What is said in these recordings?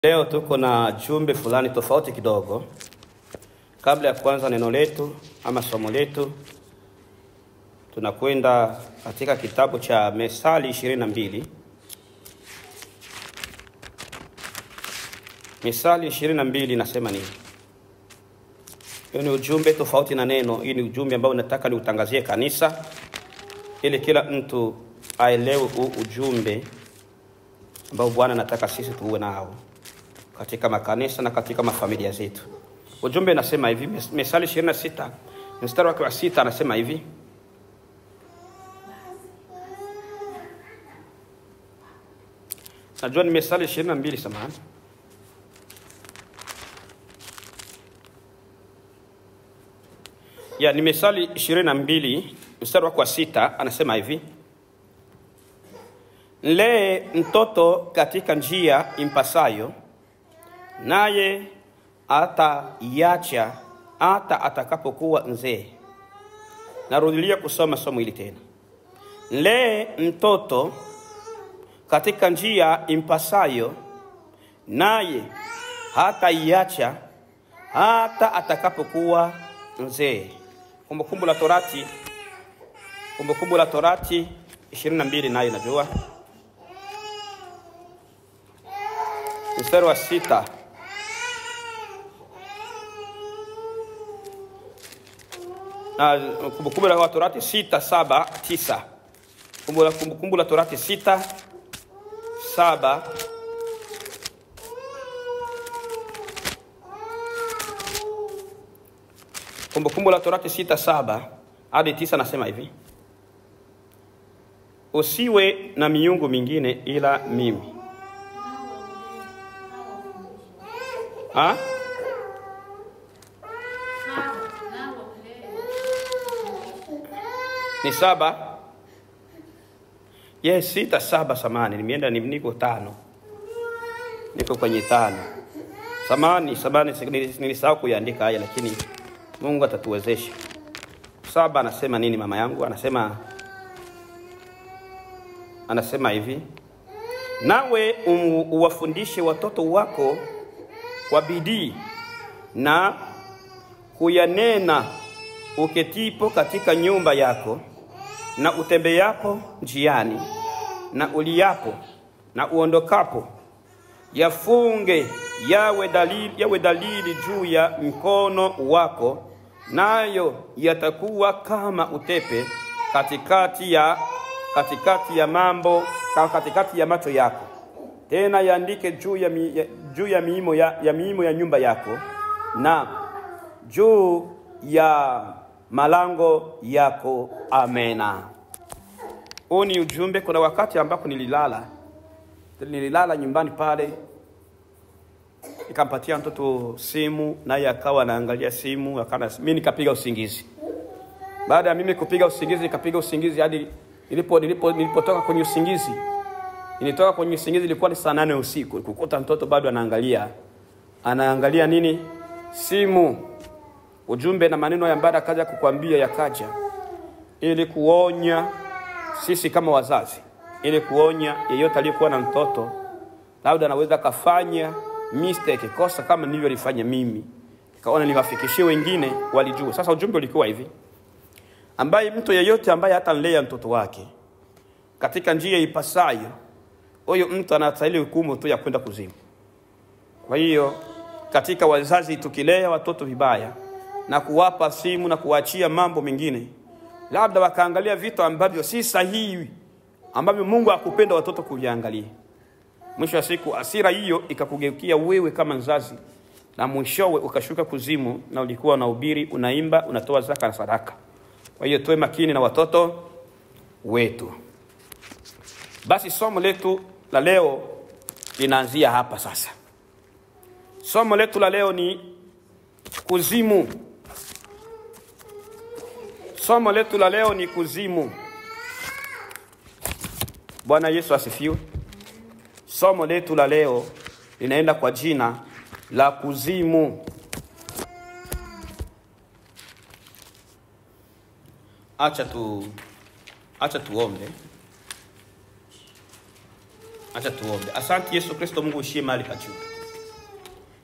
Leo tuko na jumbe fulani tofauti kidogo. Kabla ya kuanza neno letu ama somo letu, tunakwenda katika kitabu cha Methali ishirini na mbili. Methali ishirini na mbili inasema nini? Hiyo ni ujumbe tofauti na neno. Hii ni ujumbe ambao nataka niutangazie kanisa, ili kila mtu aelewe huu ujumbe ambao Bwana anataka sisi tuwe nao katika makanisa na katika mafamilia zetu. Ujumbe unasema hivi, Methali 26 mstari wake wa sita anasema hivi: najua ni Methali 22 samahani, ya ni Methali 22 mstari wake wa sita anasema hivi Mlee mtoto katika njia impasayo, naye ataiacha hata atakapokuwa mzee. Narudilia kusoma somo hili tena. Mlee mtoto katika njia impasayo, naye hataiacha hata atakapokuwa mzee. Kumbukumbu la Torati, Kumbukumbu la Torati 22 nayo najua mstari wa sita na Kumbukumbu la Torati sita saba tisa Kumbukumbu la Torati sita saba Kumbukumbu la Torati sita saba hadi tisa nasema hivi usiwe na miungu mingine ila mimi Ha? Ni saba? Yes, sita saba samani. Nimeenda ni niko tano. Niko kwenye tano. Samani, samani nilisahau kuiandika haya lakini Mungu atatuwezesha. Saba anasema nini mama yangu? Anasema anasema hivi. Nawe um, uwafundishe watoto wako kwa bidii na kuyanena uketipo katika nyumba yako na utembeapo njiani na uliapo na uondokapo, yafunge yawe dalili, yawe dalili juu ya mkono wako, nayo yatakuwa kama utepe katikati ya, katikati ya mambo katikati ya macho yako tena yaandike juu ya, mi, ya, juu ya miimo ya, ya miimo ya nyumba yako na juu ya malango yako. Amena. Huu ni ujumbe. Kuna wakati ambapo nililala nililala nyumbani pale, nikampatia mtoto simu, naye akawa anaangalia simu, akana mimi nikapiga usingizi. Baada ya mimi kupiga usingizi, nikapiga usingizi hadi nilipo nilipo nilipotoka kwenye usingizi nilitoka kwenye usingizi, ilikuwa ni saa nane usiku, kukuta mtoto bado anaangalia anaangalia nini? Simu. Ujumbe na maneno ya mbada akaja kukwambia, yakaja ili kuonya sisi kama wazazi, ili kuonya yeyote aliyekuwa na mtoto labda anaweza kafanya mistake, kosa kama nilivyolifanya mimi, nikaona niwafikishie wengine walijua. Sasa ujumbe ulikuwa hivi, ambaye mtu yeyote ambaye hata nlea mtoto wake katika njia ipasayo huyo mtu anastahili hukumu tu ya kwenda kuzimu. Kwa hiyo katika wazazi, tukilea watoto vibaya na kuwapa simu na kuachia mambo mengine, labda wakaangalia vitu ambavyo si sahihi, ambavyo Mungu akupenda watoto kuviangalia, mwisho wa siku asira hiyo ikakugeukia wewe kama mzazi, na mwishowe ukashuka kuzimu, na ulikuwa unahubiri, unaimba, unatoa zaka na sadaka. Kwa hiyo tuwe makini na watoto wetu. Basi somo letu la leo linaanzia hapa sasa. Somo letu la leo ni kuzimu. Somo letu la leo ni kuzimu. Bwana Yesu asifiwe. Somo letu la leo linaenda kwa jina la kuzimu. Acha tu acha tuombe. Acha tuombe. Asante Yesu Kristo, Mungu ushie mahali pa juu.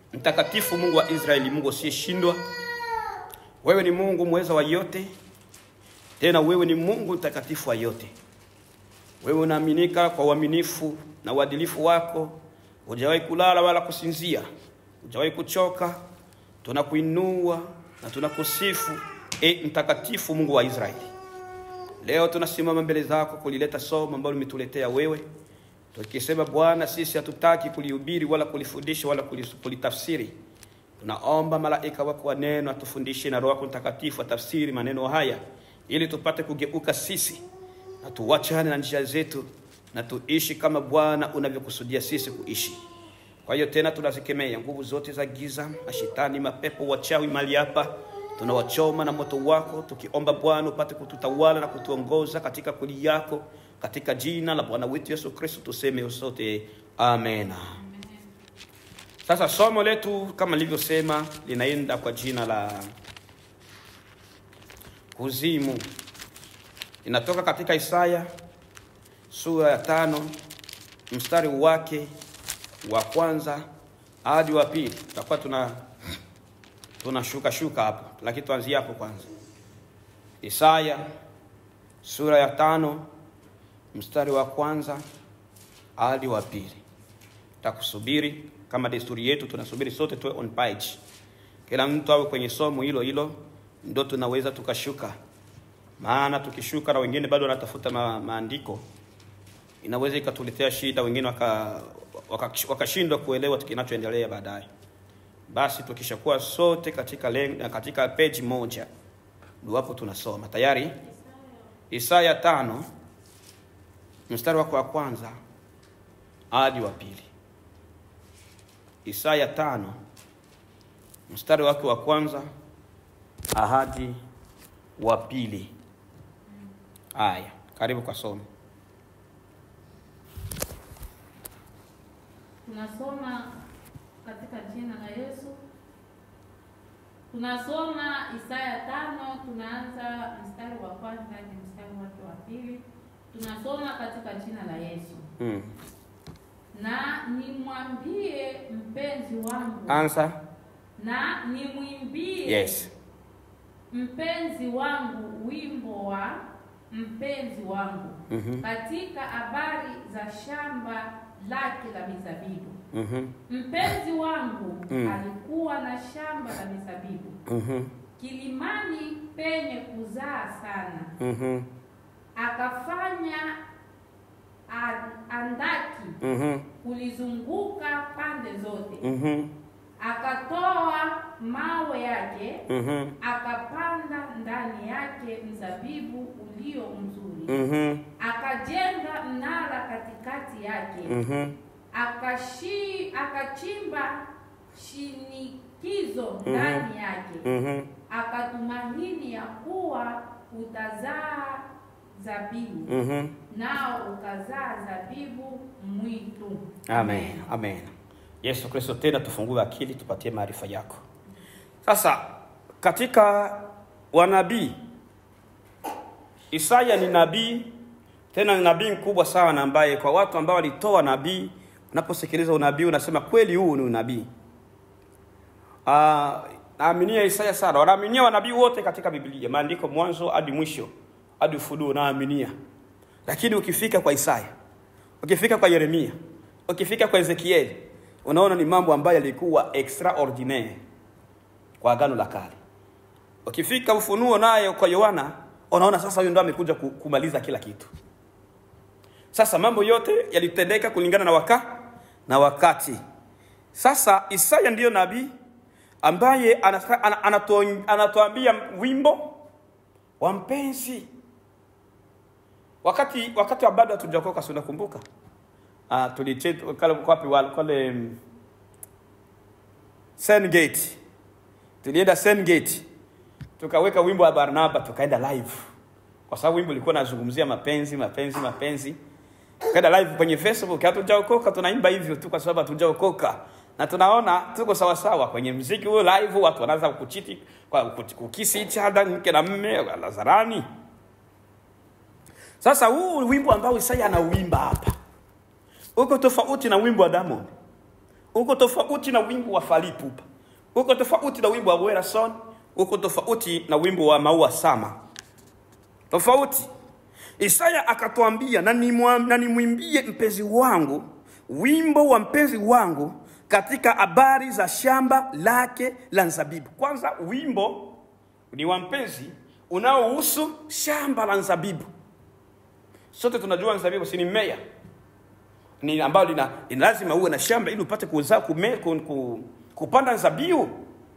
Mtakatifu Mungu wa Israeli, Mungu usiyeshindwa, wewe ni Mungu mweza wa yote, tena wewe ni Mungu mtakatifu wa yote. Wewe unaaminika kwa uaminifu na uadilifu wako, hujawahi kulala wala kusinzia, hujawahi kuchoka. Tunakuinua na tunakusifu, e mtakatifu Mungu wa Israeli. Leo tunasimama mbele zako kulileta somo ambalo limetuletea wewe, tukisema Bwana, sisi hatutaki kulihubiri wala kulifundisha wala kulis- kulitafsiri. Tunaomba malaika wako wa neno atufundishe na Roho yako Mtakatifu atafsiri maneno haya, ili tupate kugeuka sisi na tuwachane na njia zetu na tuishi kama Bwana unavyokusudia sisi kuishi. Kwa hiyo tena tunazikemea nguvu zote za giza, mashetani, mapepo, wachawi mali hapa, tunawachoma na moto wako, tukiomba Bwana upate kututawala na kutuongoza katika kweli yako, katika jina la Bwana wetu Yesu Kristo tuseme sote amen. Sasa somo letu kama nilivyosema linaenda kwa jina la kuzimu, inatoka katika Isaya sura ya tano mstari wake wa kwanza hadi wa pili. Tutakuwa tuna tunashuka shuka hapo, lakini tuanzie hapo kwanza. Isaya sura ya tano mstari wa kwanza hadi wa pili. Takusubiri kama desturi yetu, tunasubiri sote tuwe on page, kila mtu awe kwenye somo hilo hilo, ndo tunaweza tukashuka. Maana tukishuka na wengine bado wanatafuta ma, maandiko inaweza ikatuletea shida, wengine waka wakashindwa waka, waka kuelewa kinachoendelea baadaye. Basi tukishakuwa sote katika len, katika page moja, ndio hapo tunasoma tayari. Isaya tano mstari wako wa kwanza hadi wa pili. Isaya tano mstari wake wa kwanza hadi wa pili. Haya, karibu kwa somo. Tunasoma katika jina la Yesu. Tunasoma Isaya tano, tunaanza mstari wa kwanza hadi mstari wake wa pili. Tunasoma katika jina la Yesu. Mm. Na nimwambie mpenzi wangu, Answer. na nimwimbie Yes. mpenzi wangu wimbo wa mpenzi wangu Mhm. katika habari za shamba lake la mizabibu. Mhm. Mpenzi wangu Mm. alikuwa na shamba la mizabibu Mhm. kilimani penye kuzaa sana, Mhm. akafanya a- andaki Mhm. kulizunguka pande zote, Mhm. akatoa mawe yake, Mhm. akapanda ndani yake mzabibu ulio mzuri, Mhm. akajenga mnara katikati yake Mhm. akashi akachimba shinikizo ndani yake Mhm. akatumaini ya kuwa utazaa zabibu Mhm. nao ukazaa zabibu mwitu Amen. Amen. Yesu Kristo, tena tufungue akili, tupatie maarifa yako. Sasa katika wanabii, Isaya ni nabii, tena ni nabii mkubwa sana, ambaye kwa watu ambao walitoa nabii, unaposikiliza unabii unasema kweli, huu ni unabii. Ah, naaminia Isaya sana, wanaaminia wanabii wote katika Biblia, maandiko mwanzo hadi mwisho hadi Ufunuo, naaminia. Lakini ukifika kwa Isaya, ukifika kwa Yeremia, ukifika kwa Ezekieli, unaona ni mambo ambayo yalikuwa extraordinaire kwa agano la kale. Ukifika Ufunuo naye kwa Yohana, unaona sasa huyu ndo amekuja ku- kumaliza kila kitu. Sasa mambo yote yalitendeka kulingana na waka na wakati. Sasa Isaya ndiyo nabii ambaye anasa- ana- anato- anatuambia wimbo wa mpenzi wakati wakati wa bado hatujaokoka, si unakumbuka? Ah, tulicheza kale kwapi wale kale mm, Sengate. Tulienda Sengate. Tukaweka wimbo wa Barnaba tukaenda live. Kwa sababu wimbo ulikuwa unazungumzia mapenzi, mapenzi, mapenzi. Tukaenda live kwenye Facebook, hatujaokoka tunaimba hivyo tu kwa sababu hatujaokoka. Na tunaona tuko sawa sawa kwenye mziki huo live watu wanaanza kuchiti kwa kuch- kukisi each other mke na mme lazarani. Sasa huu wimbo ambao Isaya anauimba hapa uko tofauti na wimbo wa Diamond. uko tofauti na wimbo wa Fally Ipupa, uko tofauti na wimbo wa Werason, uko tofauti na wimbo wa Maua Sama, tofauti. Isaya akatwambia, na nimwa- na nimwimbie mpenzi wangu wimbo wa mpenzi wangu katika habari za shamba lake la nzabibu. Kwanza wimbo ni wa mpenzi unaohusu shamba la nzabibu. Sote tunajua nzabibu si ni mmea ni ambalo lina, lina lazima uwe na shamba ili upate kuzaa kume, ku, ku, kupanda nzabibu.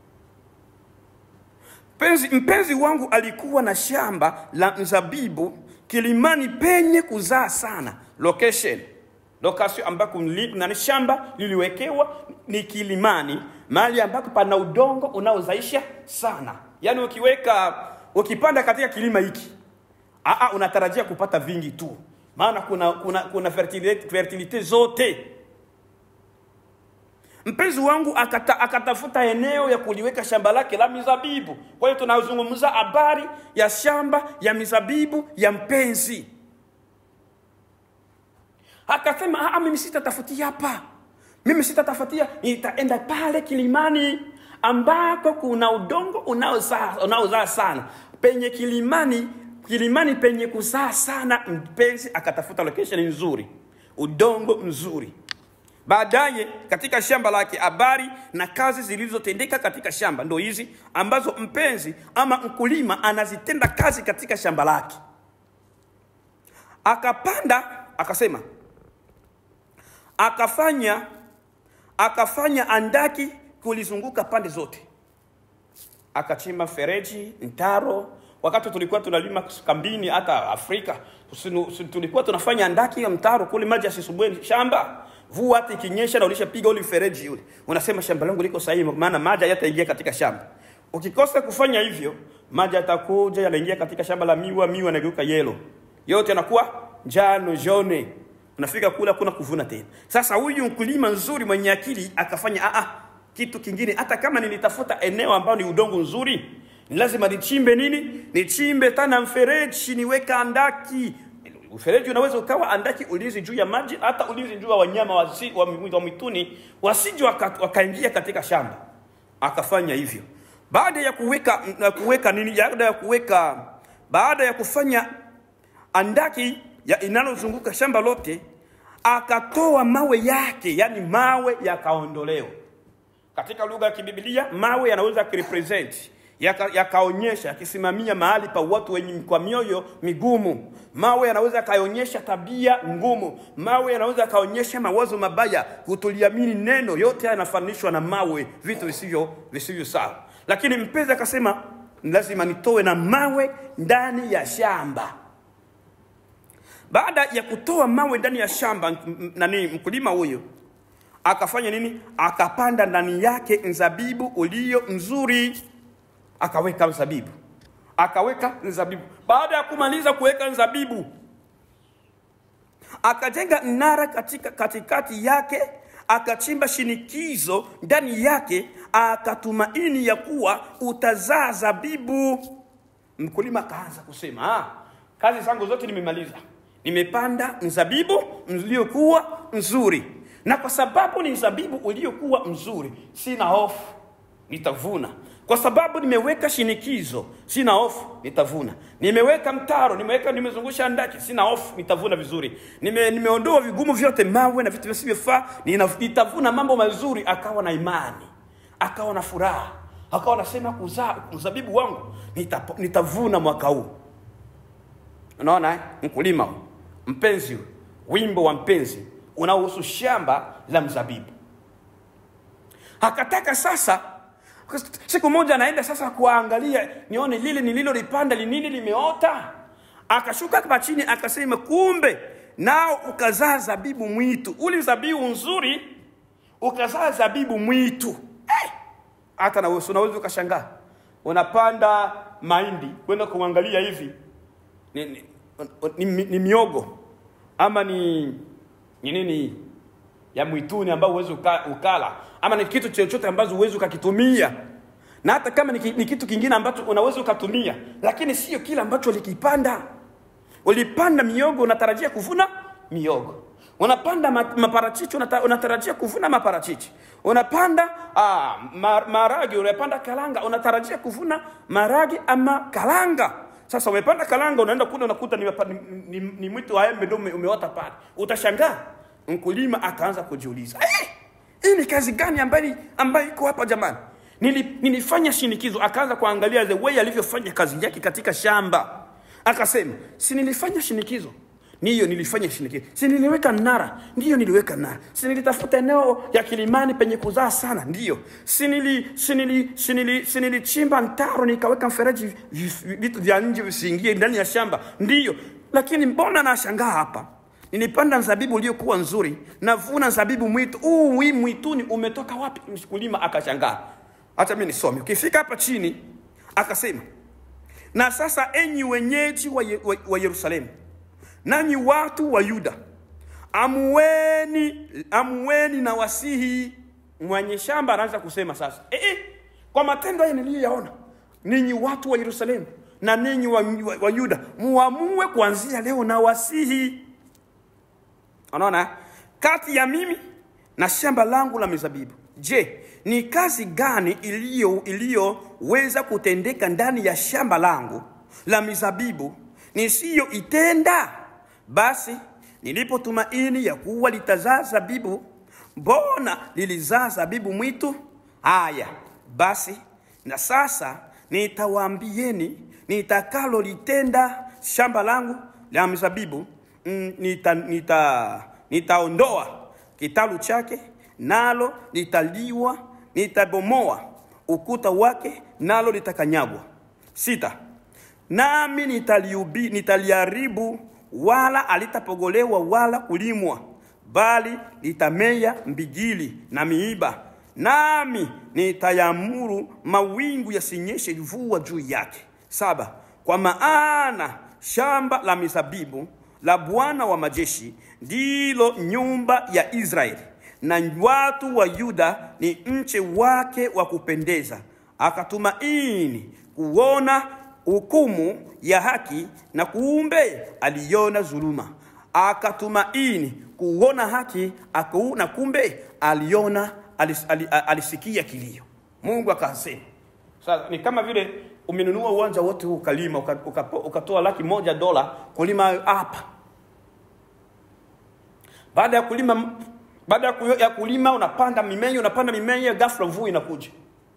Mpenzi, mpenzi wangu alikuwa na shamba la mzabibu kilimani penye kuzaa sana. Location location ambako mli- na ni shamba liliwekewa ni kilimani, mahali ambako pana udongo unaozaisha sana. Yaani ukiweka ukipanda katika kilima hiki aa, unatarajia kupata vingi tu, maana kuna kuna kuna fertilite, fertilite zote Mpenzi wangu akata, akatafuta eneo ya kuliweka shamba lake la mizabibu. Kwa hiyo tunazungumza habari ya shamba ya mizabibu ya mpenzi. Akasema, "Ah, mimi sitatafutia hapa, mimi sitatafutia, nitaenda pale kilimani ambako kuna udongo unaozaa unaozaa sana, penye kilimani kilimani penye kuzaa sana. Mpenzi akatafuta location nzuri, udongo mzuri Baadaye katika shamba lake habari na kazi zilizotendeka katika shamba ndo hizi ambazo mpenzi ama mkulima anazitenda kazi katika shamba lake. Akapanda, akasema, akafanya akafanya andaki kulizunguka pande zote, akachimba fereji, mtaro. Wakati tulikuwa tunalima kambini, hata Afrika tusinu- tulikuwa tunafanya andaki ya mtaro kule, maji asisumbue shamba Mvua hata ikinyesha na ulishapiga ule mfereji ule, unasema shamba langu liko sahihi, maana maji hayataingia katika shamba. Ukikosa kufanya hivyo, maji yatakuja yanaingia katika shamba la miwa, miwa yanageuka yelo, yote yanakuwa njano jone, unafika kula kuna kuvuna tena. Sasa huyu mkulima nzuri mwenye akili akafanya aa, kitu kingine, hata kama nilitafuta eneo ambao ni udongo nzuri, ni lazima nichimbe nini? Nichimbe tena mfereji, niweka andaki Ufereji unaweza ukawa andaki ulinzi juu ya maji, hata ulinzi juu ya wanyama wasi, wa, mi- wa mwituni wasije waka- wakaingia katika shamba. Akafanya hivyo baada ya kuweka na kuweka nini, baada ya kuweka, baada ya kufanya andaki ya inalozunguka shamba lote, akatoa mawe yake, yani mawe yakaondolewa. Katika lugha ya kibibilia mawe yanaweza kurepresent yaka- yakaonyesha yakisimamia mahali pa watu wenye kwa mioyo migumu. Mawe yanaweza yakaonyesha tabia ngumu. Mawe yanaweza yakaonyesha mawazo mabaya, kutoliamini neno. Yote haya yanafananishwa na mawe, vitu visivyo visivyo sawa. Lakini mpenzi akasema lazima nitoe na mawe ndani ya shamba. Baada ya kutoa mawe ndani ya shamba, m- m- nani mkulima huyo akafanya nini? Akapanda ndani yake mzabibu ulio mzuri, akaweka mzabibu, akaweka mzabibu. Baada ya kumaliza kuweka mzabibu, akajenga mnara katika katikati yake, akachimba shinikizo ndani yake, akatumaini ya kuwa utazaa zabibu. Mkulima akaanza kusema ah, kazi zangu zote nimemaliza, nimepanda mzabibu uliokuwa mzuri, na kwa sababu ni mzabibu uliokuwa mzuri, sina hofu, nitavuna. Kwa sababu nimeweka shinikizo, sina hofu, nitavuna. Nimeweka mtaro, nimeweka, nimezungusha ndaki, sina hofu, nitavuna vizuri. Nime, nimeondoa vigumu vyote, mawe na vitu visivyofaa, nina- nitavuna mambo mazuri. Akawa na imani, akawa na furaha, akawa anasema kuzaa mzabibu wangu nita, nitavuna mwaka huu. Unaona eh? Mkulima huyu, mpenzi huyu, wimbo wa mpenzi unaohusu shamba la mzabibu. Akataka sasa, siku moja anaenda sasa kuangalia, nione lile nililolipanda linini limeota. Akashuka hapa chini, akasema kumbe nao ukazaa zabibu mwitu. Uli zabibu nzuri ukazaa zabibu mwitu eh! hata na wewe unaweza ukashangaa, unapanda mahindi kwenda kuangalia hivi ni, ni, ni, ni, ni miogo ama ni ni nini ya mwituni ambao huwezi uka, ukala ama ni kitu chochote ambacho huwezi ukakitumia na hata kama ni, ki- ni kitu kingine ambacho unaweza ukatumia lakini sio kile ambacho ulikipanda ulipanda miogo unatarajia kuvuna miogo unapanda ma- maparachichi unata, unatarajia kuvuna maparachichi unapanda ah, ma, maragi unapanda kalanga unatarajia kuvuna maragi ama kalanga sasa umepanda kalanga unaenda kule unakuta ni, ni, ni, ni mwitu wa embe ndio ume- umeota pale utashangaa mkulima ataanza kujiuliza eh, hii ni kazi gani ambayo ambayo iko hapa jamani Nili, nilifanya shinikizo akaanza kuangalia the way alivyofanya kazi yake katika shamba akasema si nilifanya shinikizo ndiyo nilifanya shinikizo si niliweka nara ndiyo niliweka nara si nilitafuta eneo ya kilimani penye kuzaa sana ndiyo si nili si nili si nili si nilichimba mtaro nikaweka mfereji vi- vitu vya nje visiingie ndani ya shamba ndiyo lakini mbona nashangaa hapa nilipanda mzabibu uliokuwa nzuri navuna mzabibu mwitu huu hii mwituni umetoka wapi mkulima akashangaa hata mi nisome ukifika hapa chini akasema na sasa enyi wenyeji wa, Ye- wa, wa yerusalemu nanyi watu wa yuda amueni amueni na wasihi mwenye shamba anaanza kusema sasa e, e, kwa matendo haya niliyoyaona ninyi watu wa yerusalemu na ninyi wa, wa, wa yuda muamue kuanzia leo na wasihi unaona kati ya mimi na shamba langu la mizabibu je ni kazi gani iliyo iliyoweza kutendeka ndani ya shamba langu la mizabibu nisiyoitenda basi nilipotumaini ya kuwa litazaa zabibu mbona lilizaa zabibu mwitu haya basi na sasa nitawaambieni nitakalolitenda shamba langu la mizabibu mm, nita, nita, nitaondoa kitalu chake nalo litaliwa nitabomoa ukuta wake nalo litakanyagwa sita nami nitaliubi, nitaliharibu wala alitapogolewa wala kulimwa bali litamea mbigili na miiba nami nitayamuru mawingu yasinyeshe mvua juu yake saba kwa maana shamba la mizabibu la bwana wa majeshi ndilo nyumba ya israeli na watu wa yuda ni mche wake wa kupendeza akatumaini kuona hukumu ya haki na kuumbe aliona dhuluma akatumaini kuona haki aku, na kumbe aliona alis, ali, alisikia kilio mungu akasema sasa ni kama vile umenunua uwanja wote huu ukalima uka- uka- ukatoa laki moja dola kulima hapa baada ya kulima baada ya ku- ya kulima unapanda mimea unapanda mimea ghafla mvua inakuja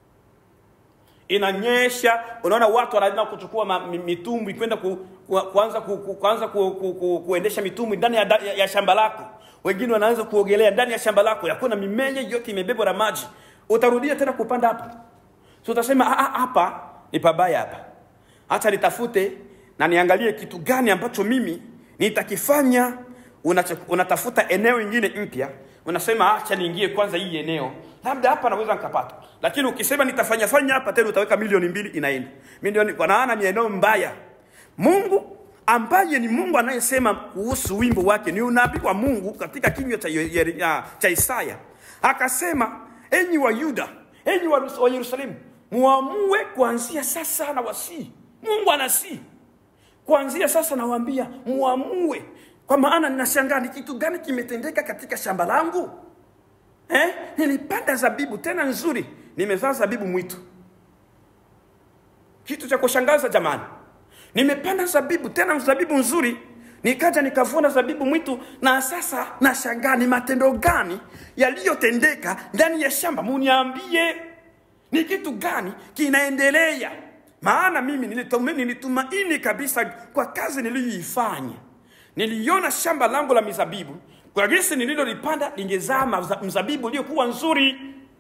inanyesha unaona watu wanaenda kuchukua ma- mi- mitumbwi kwenda ku, ku, kuanza ku, ku, kuanza ku, ku, ku, kuendesha mitumbwi ndani ya, da- ya, ya shamba lako wengine wanaanza kuogelea ndani ya shamba lako yakuna mimea yote imebebwa na maji utarudia tena kupanda hapo so utasema "Ah, ah, hapa ni pabaya hapa hata nitafute na niangalie kitu gani ambacho mimi nitakifanya Unacho- unatafuta eneo ingine mpya unasema acha niingie kwanza hii eneo labda hapa naweza nikapata lakini ukisema nitafanya fanya hapa tena utaweka milioni mbili inaenda milioni kwa maana ni eneo mbaya mungu ambaye ni mungu anayesema kuhusu wimbo wake ni unabii wa mungu katika kinywa cha, Ye- Ye- ya- cha isaya akasema enyi wa yuda enyi wa, wa yerusalemu muamue kuanzia sasa na wasii mungu anasii kuanzia sasa nawaambia muamue kwa maana ninashangaa ni kitu gani kimetendeka katika shamba langu eh? nilipanda zabibu tena nzuri nimezaa zabibu mwitu kitu cha kushangaza jamani nimepanda zabibu tena zabibu nzuri nikaja nikavuna zabibu mwitu na sasa nashangaa ni matendo gani yaliyotendeka ndani ya shamba muniambie ni kitu gani kinaendelea maana mimi nilituma- nilitumaini kabisa kwa kazi niliyoifanya niliona shamba langu la mizabibu kwa jinsi nililolipanda lingezaa maza- mzabibu iliyokuwa nzuri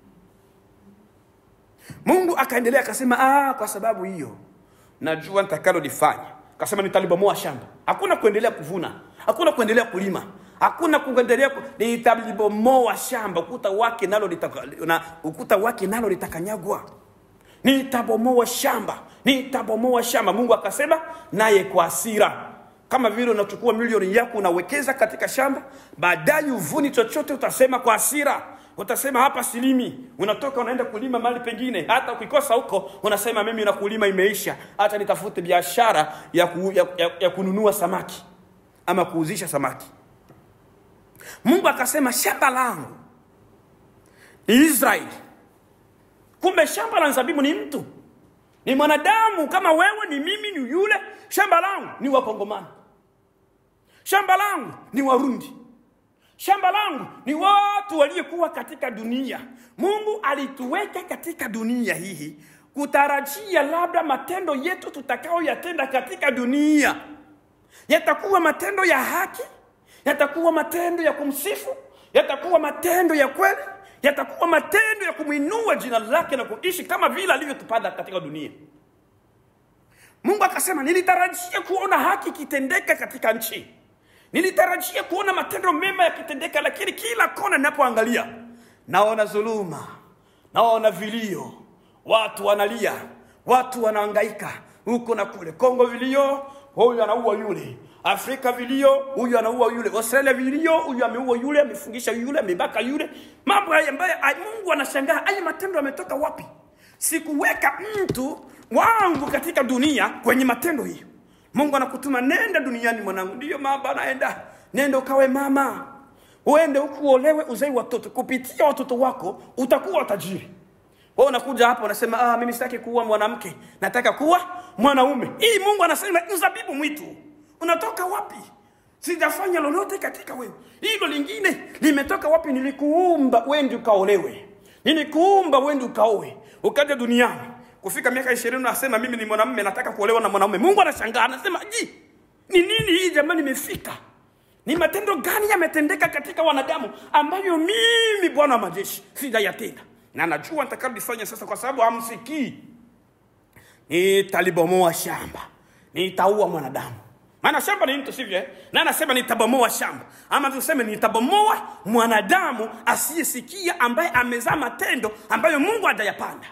mungu akaendelea akasema ah, kwa sababu hiyo najua nitakalolifanya akasema nitalibomoa shamba hakuna kuendelea kuvuna hakuna kuendelea kulima hakuna kuendelea ku... nitalibomoa shamba ukuta wake nalo litaka, na, ukuta wake nalo litakanyagwa nitabomoa shamba nitabomoa shamba mungu akasema naye kwa hasira kama vile unachukua milioni yako unawekeza katika shamba baadaye uvuni chochote utasema kwa hasira utasema hapa silimi unatoka unaenda kulima mahali pengine hata ukikosa huko unasema mimi na kulima imeisha hata nitafute biashara ya, ku, ya, ya, ya kununua samaki ama kuuzisha samaki mungu akasema shamba langu ni israeli kumbe shamba la zabibu ni mtu ni mwanadamu kama wewe ni mimi ni yule shamba langu ni wakongomani shamba langu ni warundi shamba langu ni watu waliokuwa katika dunia mungu alituweka katika dunia hii kutarajia labda matendo yetu tutakaoyatenda katika dunia yatakuwa matendo ya haki yatakuwa matendo ya kumsifu yatakuwa matendo ya kweli yatakuwa matendo ya kumwinua jina lake na kuishi kama vile alivyotupanda katika dunia mungu akasema nilitarajia kuona haki ikitendeka katika nchi nilitarajia kuona matendo mema yakitendeka lakini kila kona ninapoangalia naona dhuluma naona vilio watu wanalia watu wanaangaika huko na kule kongo vilio huyu anaua yule afrika vilio huyu anaua yule australia vilio huyu ameua yule amefungisha yule amebaka yule mambo haya ambayo ay- mungu anashangaa haya matendo yametoka wapi sikuweka mtu wangu katika dunia kwenye matendo hiyo mungu anakutuma nenda duniani mwanangu ndiyo mama naenda nenda ukawe mama uende huku uolewe uzai watoto kupitia watoto wako utakuwa tajiri wewe unakuja hapa unasema ah, mimi sitaki kuwa mwanamke nataka kuwa mwanaume hii mungu anasema mzabibu mwitu unatoka wapi sijafanya lolote katika wewe hilo lingine limetoka wapi nilikuumba wendi ukaolewe nilikuumba wendi ukaowe ukaja duniani kufika miaka ishirini unasema mimi ni mwanamume nataka kuolewa na mwanaume mungu anashangaa anasema ji ni nini hii jamani imefika ni matendo gani yametendeka katika wanadamu ambayo mimi bwana wa majeshi sijayatenda na najua nitakalifanya sasa kwa sababu hamsikii nitalibomoa shamba nitaua mwanadamu maana shamba ni mtu sivyo eh? na anasema nitabomoa shamba ama tuseme nitabomoa mwanadamu asiyesikia ambaye amezaa matendo ambayo mungu hajayapanda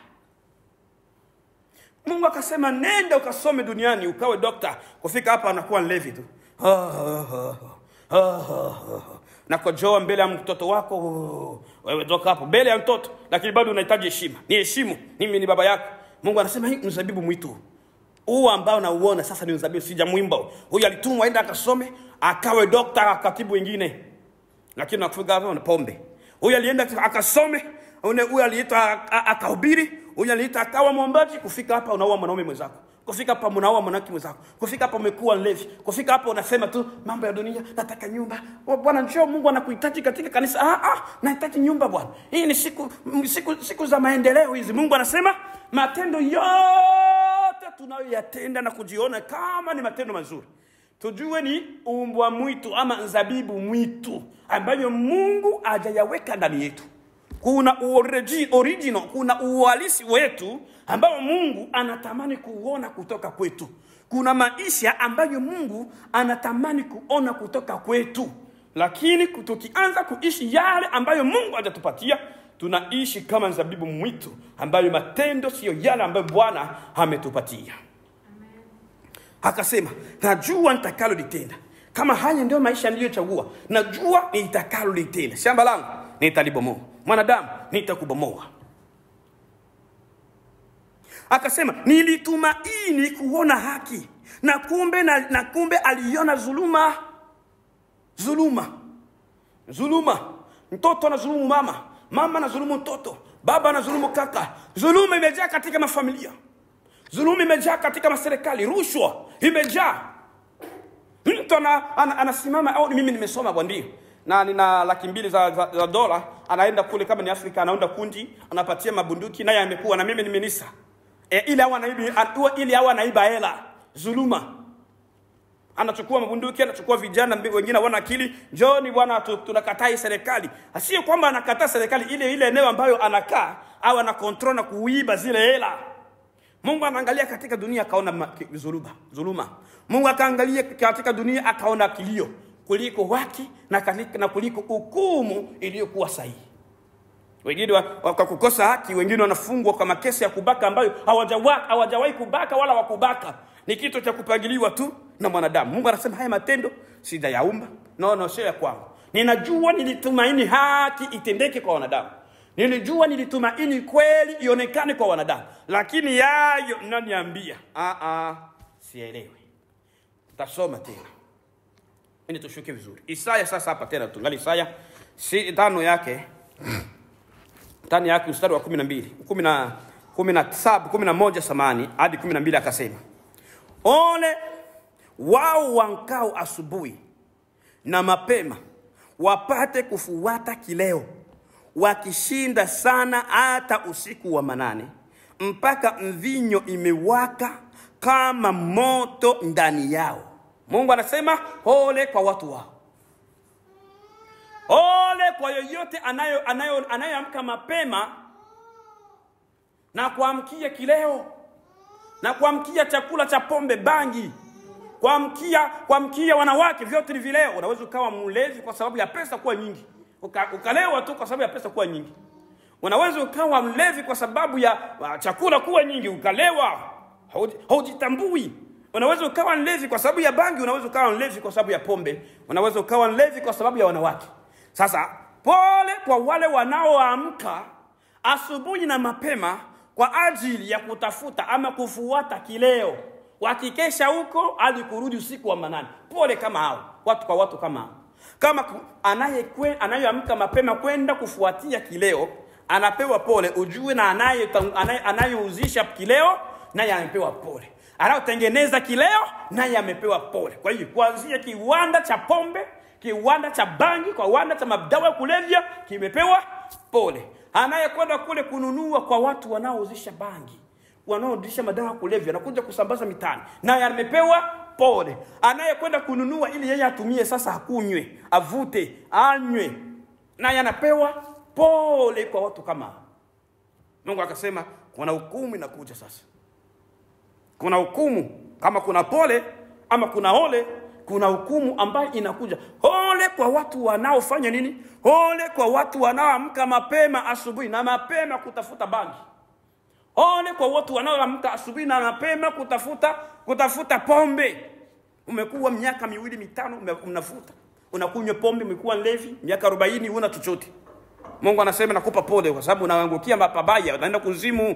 mungu akasema nenda ukasome duniani ukawe dokta kufika hapa anakuwa nlevi tu Ah, ah, ah, ah, ah, ah. na kojoa mbele ya mtoto wako oh, wewe toka hapo mbele ya mtoto lakini bado unahitaji heshima ni heshimu mimi ni baba yako mungu anasema hii mzabibu mwitu huu ambao nauona sasa ni mzabibu sijamwimba huyu alitumwa aenda akasome akawe dokta katibu wengine lakini nakufika hapo na pombe huyu alienda akasome une- huyu aliitwa a- a- akahubiri huyu aliitwa akawa mwombaji kufika hapa unaua mwanaume mwenzako kufika hapa mnaua mwanamke mwenzako kufika hapa umekuwa mlevi kufika hapa unasema tu mambo ya dunia nataka nyumba Oh, bwana njoo mungu anakuhitaji katika kanisa ah, ah, nahitaji nyumba bwana hii ni siku, m- siku siku za maendeleo hizi mungu anasema matendo yote tunayoyatenda na kujiona kama ni matendo mazuri tujue ni umbwa mwitu ama nzabibu mwitu ambayo mungu hajayaweka ndani yetu kuna origi, original kuna uhalisi wetu ambao mungu anatamani kuona kutoka kwetu kuna maisha ambayo mungu anatamani kuona kutoka kwetu lakini tukianza kuishi yale ambayo mungu hajatupatia tunaishi kama nzabibu mwitu ambayo matendo siyo yale ambayo bwana ametupatia akasema najua nitakalolitenda kama haya ndio maisha niliyochagua najua nitakalolitenda shamba langu nitalibomoa mwanadamu nitakubomoa akasema nilitumaini kuona haki na kumbe na, na kumbe aliona dhuluma dhuluma dhuluma mtoto anazulumu mama mama anazulumu mtoto baba anazulumu kaka dhuluma imejaa katika mafamilia dhuluma imejaa katika maserikali rushwa imejaa mtu ana, ana, anasimama au mimi nimesoma kwa ndio na nina laki mbili za, za, za dola anaenda kule kama ni afrika anaunda kundi anapatia mabunduki naye amekuwa na mimi ni minisa e, ili awa anaibi a- ili awa anaiba hela dhuluma anachukua mabunduki anachukua vijana mbi- wengine wana akili njoni bwana tu- tunakataa hii serikali asiye kwamba anakataa serikali ile ile eneo ambayo anakaa au ana control na kuiba zile hela mungu anaangalia katika dunia akaona ma- ki- dhuluba dhuluma mungu akaangalia katika dunia akaona kilio kuliko haki na, kali- na kuliko hukumu iliyokuwa sahihi wengine wa- wa- kwa kukosa haki wengine wanafungwa kwa makesi ya kubaka ambayo hawajawa- hawajawahi kubaka wala wakubaka ni kitu cha kupangiliwa tu na mwanadamu mungu anasema haya matendo sijayaumba no, no sio ya kwangu ninajua nilitumaini haki itendeke kwa wanadamu nilijua nilitumaini kweli ionekane kwa wanadamu lakini yayo mnaniambia ah, ah, sielewi tasoma tena ili tushuke vizuri. Isaya sasa hapa tena tungali Isaya si tano yake tano yake mstari wa kumi na mbili kumi na kumi na saba kumi na moja samani hadi kumi na mbili akasema, ole wao wankao asubuhi na mapema wapate kufuata kileo, wakishinda sana hata usiku wa manane, mpaka mvinyo imewaka kama moto ndani yao. Mungu anasema ole kwa watu wao, ole kwa yoyote anayo anayo anayoamka mapema na kuamkia kileo na kuamkia chakula cha pombe, bangi, kuamkia kuamkia wanawake, vyote ni vileo. Unaweza ukawa mlevi kwa sababu ya pesa kuwa nyingi, uka, ukalewa tu kwa sababu ya pesa kuwa nyingi. Unaweza ukawa mlevi kwa sababu ya uh, chakula kuwa nyingi, ukalewa, hauji- haujitambui. Unaweza ukawa mlevi kwa sababu ya bangi, unaweza ukawa mlevi kwa sababu ya pombe, unaweza ukawa mlevi kwa sababu ya wanawake. Sasa pole kwa wale wanaoamka asubuhi na mapema kwa ajili ya kutafuta ama kufuata kileo, wakikesha huko hadi kurudi usiku wa manane. Pole kama hao watu, kwa watu kama hao, kama ku- anayekwe- anayeamka mapema kwenda kufuatia kileo anapewa pole, ujue na anaye- anaye- anayeuzisha kileo naye amepewa pole, anayotengeneza kileo naye amepewa pole. Kwa hiyo kuanzia kiwanda cha pombe, kiwanda cha bangi, kiwanda cha madawa ya kulevya kimepewa pole. Anayekwenda kule kununua kwa watu wanaouzisha bangi, wanaouzisha madawa ya kulevya, anakuja kusambaza mitaani, naye amepewa pole. Anayekwenda kununua ili yeye atumie sasa, akunywe, avute, anywe, naye anapewa pole kwa watu kama hao. Mungu akasema kuna hukumu inakuja sasa kuna hukumu kama kuna pole ama kuna ole kuna hukumu ambayo inakuja ole kwa watu wanaofanya nini ole kwa watu wanaoamka mapema asubuhi na mapema kutafuta bangi ole kwa watu wanaoamka asubuhi na mapema kutafuta kutafuta pombe umekuwa miaka miwili mitano ume- unavuta unakunywa pombe umekuwa levi miaka arobaini huna chochote mungu anasema nakupa pole kwa sababu unaangukia mapabaya unaenda kuzimu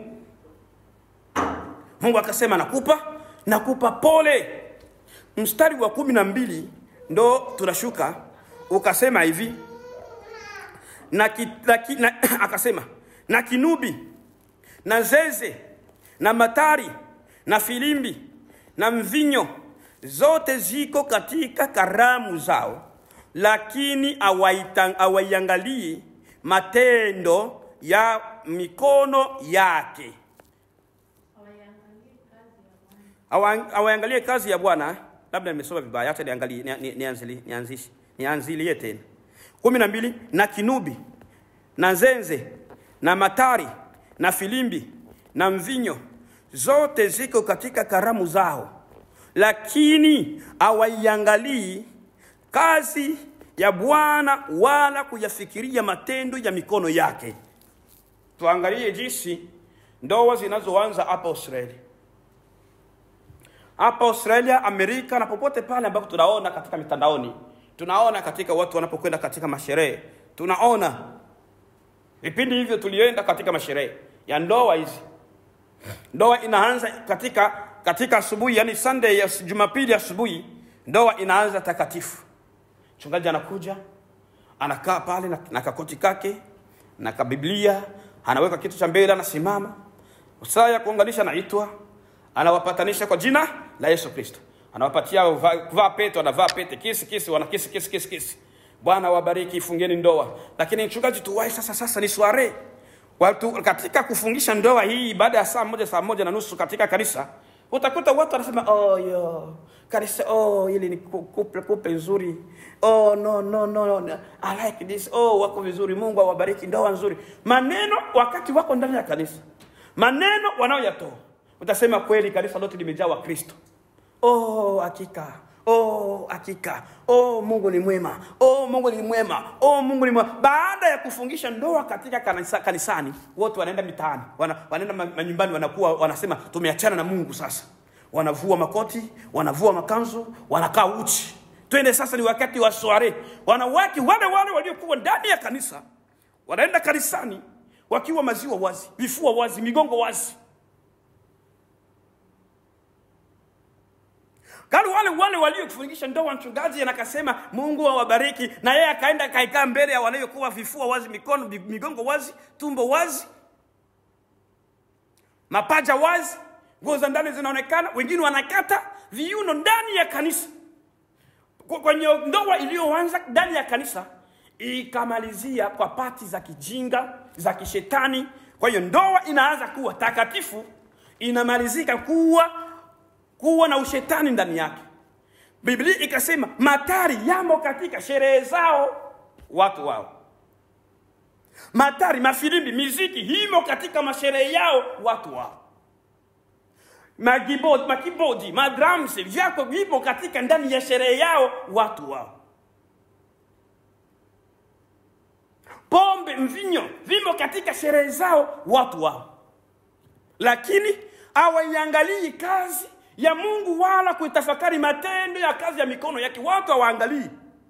Mungu akasema nakupa nakupa pole. Mstari wa kumi na mbili ndo tunashuka, ukasema hivi na, ki, na, ki, na akasema na kinubi na zeze na matari na filimbi na mvinyo zote ziko katika karamu zao, lakini hawaita- hawaiangalii matendo ya mikono yake Hawaiangalii kazi ya Bwana. Awa- awaangalie kazi ya Bwana. Labda nimesoma vibaya, acha niangalie ni- ni- nianzili- nianzishi nianzilie tena. kumi na mbili na kinubi na nzenze na matari na filimbi na mvinyo zote ziko katika karamu zao, lakini hawaiangalii kazi ya Bwana wala kuyafikiria matendo ya mikono yake. Tuangalie jinsi ndoa zinazoanza hapa Australia hapa Australia, Amerika na popote pale ambapo tunaona katika mitandaoni, tunaona katika watu wanapokwenda katika masherehe, tunaona vipindi hivyo. Tulienda katika masherehe ya ndoa hizi, ndoa inaanza katika katika asubuhi, yani Sunday ya Jumapili asubuhi, ndoa inaanza takatifu. Mchungaji anakuja anakaa pale na, na kakoti kake na kabiblia, anaweka kitu cha mbele, anasimama saa ya kuunganisha naitwa, anawapatanisha kwa jina la Yesu Kristo, anawapatia kuvaa kuvaa pete, wanavaa pete, kisi kisi, wana kisi kisi kisi kisi. Bwana wabariki, fungeni ndoa. Lakini mchungaji, tuwai sasa, sasa ni sware watu katika kufungisha ndoa hii, baada ya saa moja saa moja na nusu katika kanisa utakuta watu wanasema oh, yo kanisa oh, ili ni ku- kuple kuple nzuri oh, no, no, no, no. I like this oh, wako vizuri, Mungu awabariki, ndoa nzuri. Maneno wakati wako ndani ya kanisa, maneno wanaoyatoa utasema kweli kanisa lote limejaa Wakristo. Oh, hakika oh, hakika oh, Mungu ni mwema oh, Mungu ni mwema oh, Mungu ni mwema. Baada ya kufungisha ndoa katika kanisa, kanisani, wote wanaenda mitaani, wana, wanaenda ma- manyumbani, wanakuwa wanasema tumeachana na Mungu sasa. Wanavua makoti, wanavua makanzu, wanakaa uchi. Twende sasa, ni wakati wa soare. Wanawake wale wale waliokuwa ndani ya kanisa wanaenda kanisani wakiwa maziwa wazi, vifua wazi, migongo wazi kali wale wale waliofungisha ndoa mchungaji anakasema mungu awabariki na yeye akaenda akaikaa mbele ya waliokuwa vifua wazi mikono migongo wazi tumbo wazi mapaja wazi nguo za ndani zinaonekana wengine wanakata viuno ndani ya kanisa Kwa- kwenye ndoa iliyoanza ndani ya kanisa ikamalizia kwa pati za kijinga za kishetani kwa hiyo ndoa inaanza kuwa takatifu inamalizika kuwa kuwa na ushetani ndani yake biblia ikasema matari yamo katika sherehe zao watu wao matari mafilimbi miziki himo katika masherehe yao watu wao magibodi makibodi madrums vyako vipo katika ndani ya sherehe yao watu wao pombe mvinyo vimo katika sherehe zao watu wao lakini hawaiangalii kazi ya mungu wala kuitafakari matendo ya kazi ya mikono yake watu hawaangalii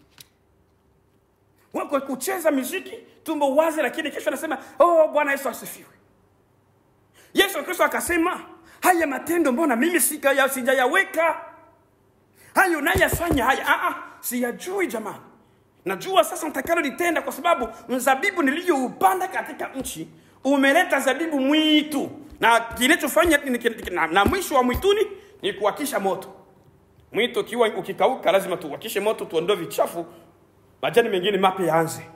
wako kucheza miziki tumbo wazi lakini kesho anasema oh bwana yesu asifiwe yesu kristo akasema haya matendo mbona mimi sikaya- sijayaweka hayo nayafanya haya ah, ah, siyajui jamani najua sasa nitakalolitenda kwa sababu mzabibu niliyoupanda katika nchi umeleta zabibu mwitu na kinachofanya na, na mwisho wa mwituni ni kuwakisha moto mwito ukiwa ukikauka lazima tuwakishe moto tuondoe vichafu majani mengine mapya yaanze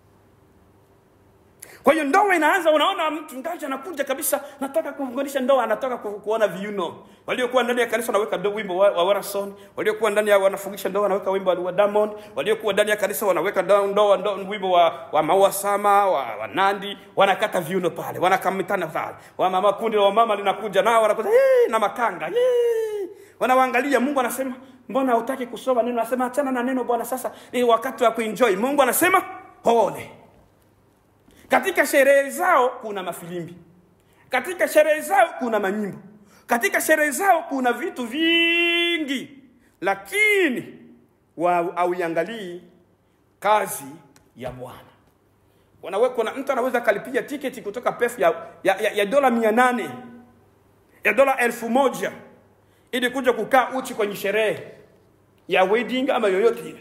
kwa hiyo ndoa inaanza unaona mchungaji anakuja kabisa nataka kuunganisha ndoa anataka ku, kuona viuno waliokuwa ndani ya kanisa wanaweka ndo- wimbo wa, wa Warason waliokuwa ndani ya wanafungisha ndoa wanaweka wimbo wa Diamond waliokuwa ndani ya kanisa wanaweka ndo- ndoa ndo, wimbo wa, wa Maua Sama wa, wa Nandi wanakata viuno pale wanakamitana pale wa mama kundi la wamama linakuja nao wanakuja "Yee!" na makanga "Yee!" wanawaangalia Mungu anasema mbona hutaki kusoma neno anasema achana na neno bwana sasa ni wakati wa kuenjoy Mungu anasema ole katika sherehe zao kuna mafilimbi katika sherehe zao kuna manyimbo katika sherehe zao kuna vitu vingi lakini wa- hauiangalii kazi ya bwana Wanawe- kuna mtu anaweza akalipia tiketi kutoka pef ya, ya, ya, ya dola mia nane ya dola elfu moja ili kuja kukaa uchi kwenye sherehe ya wedding ama yoyote ile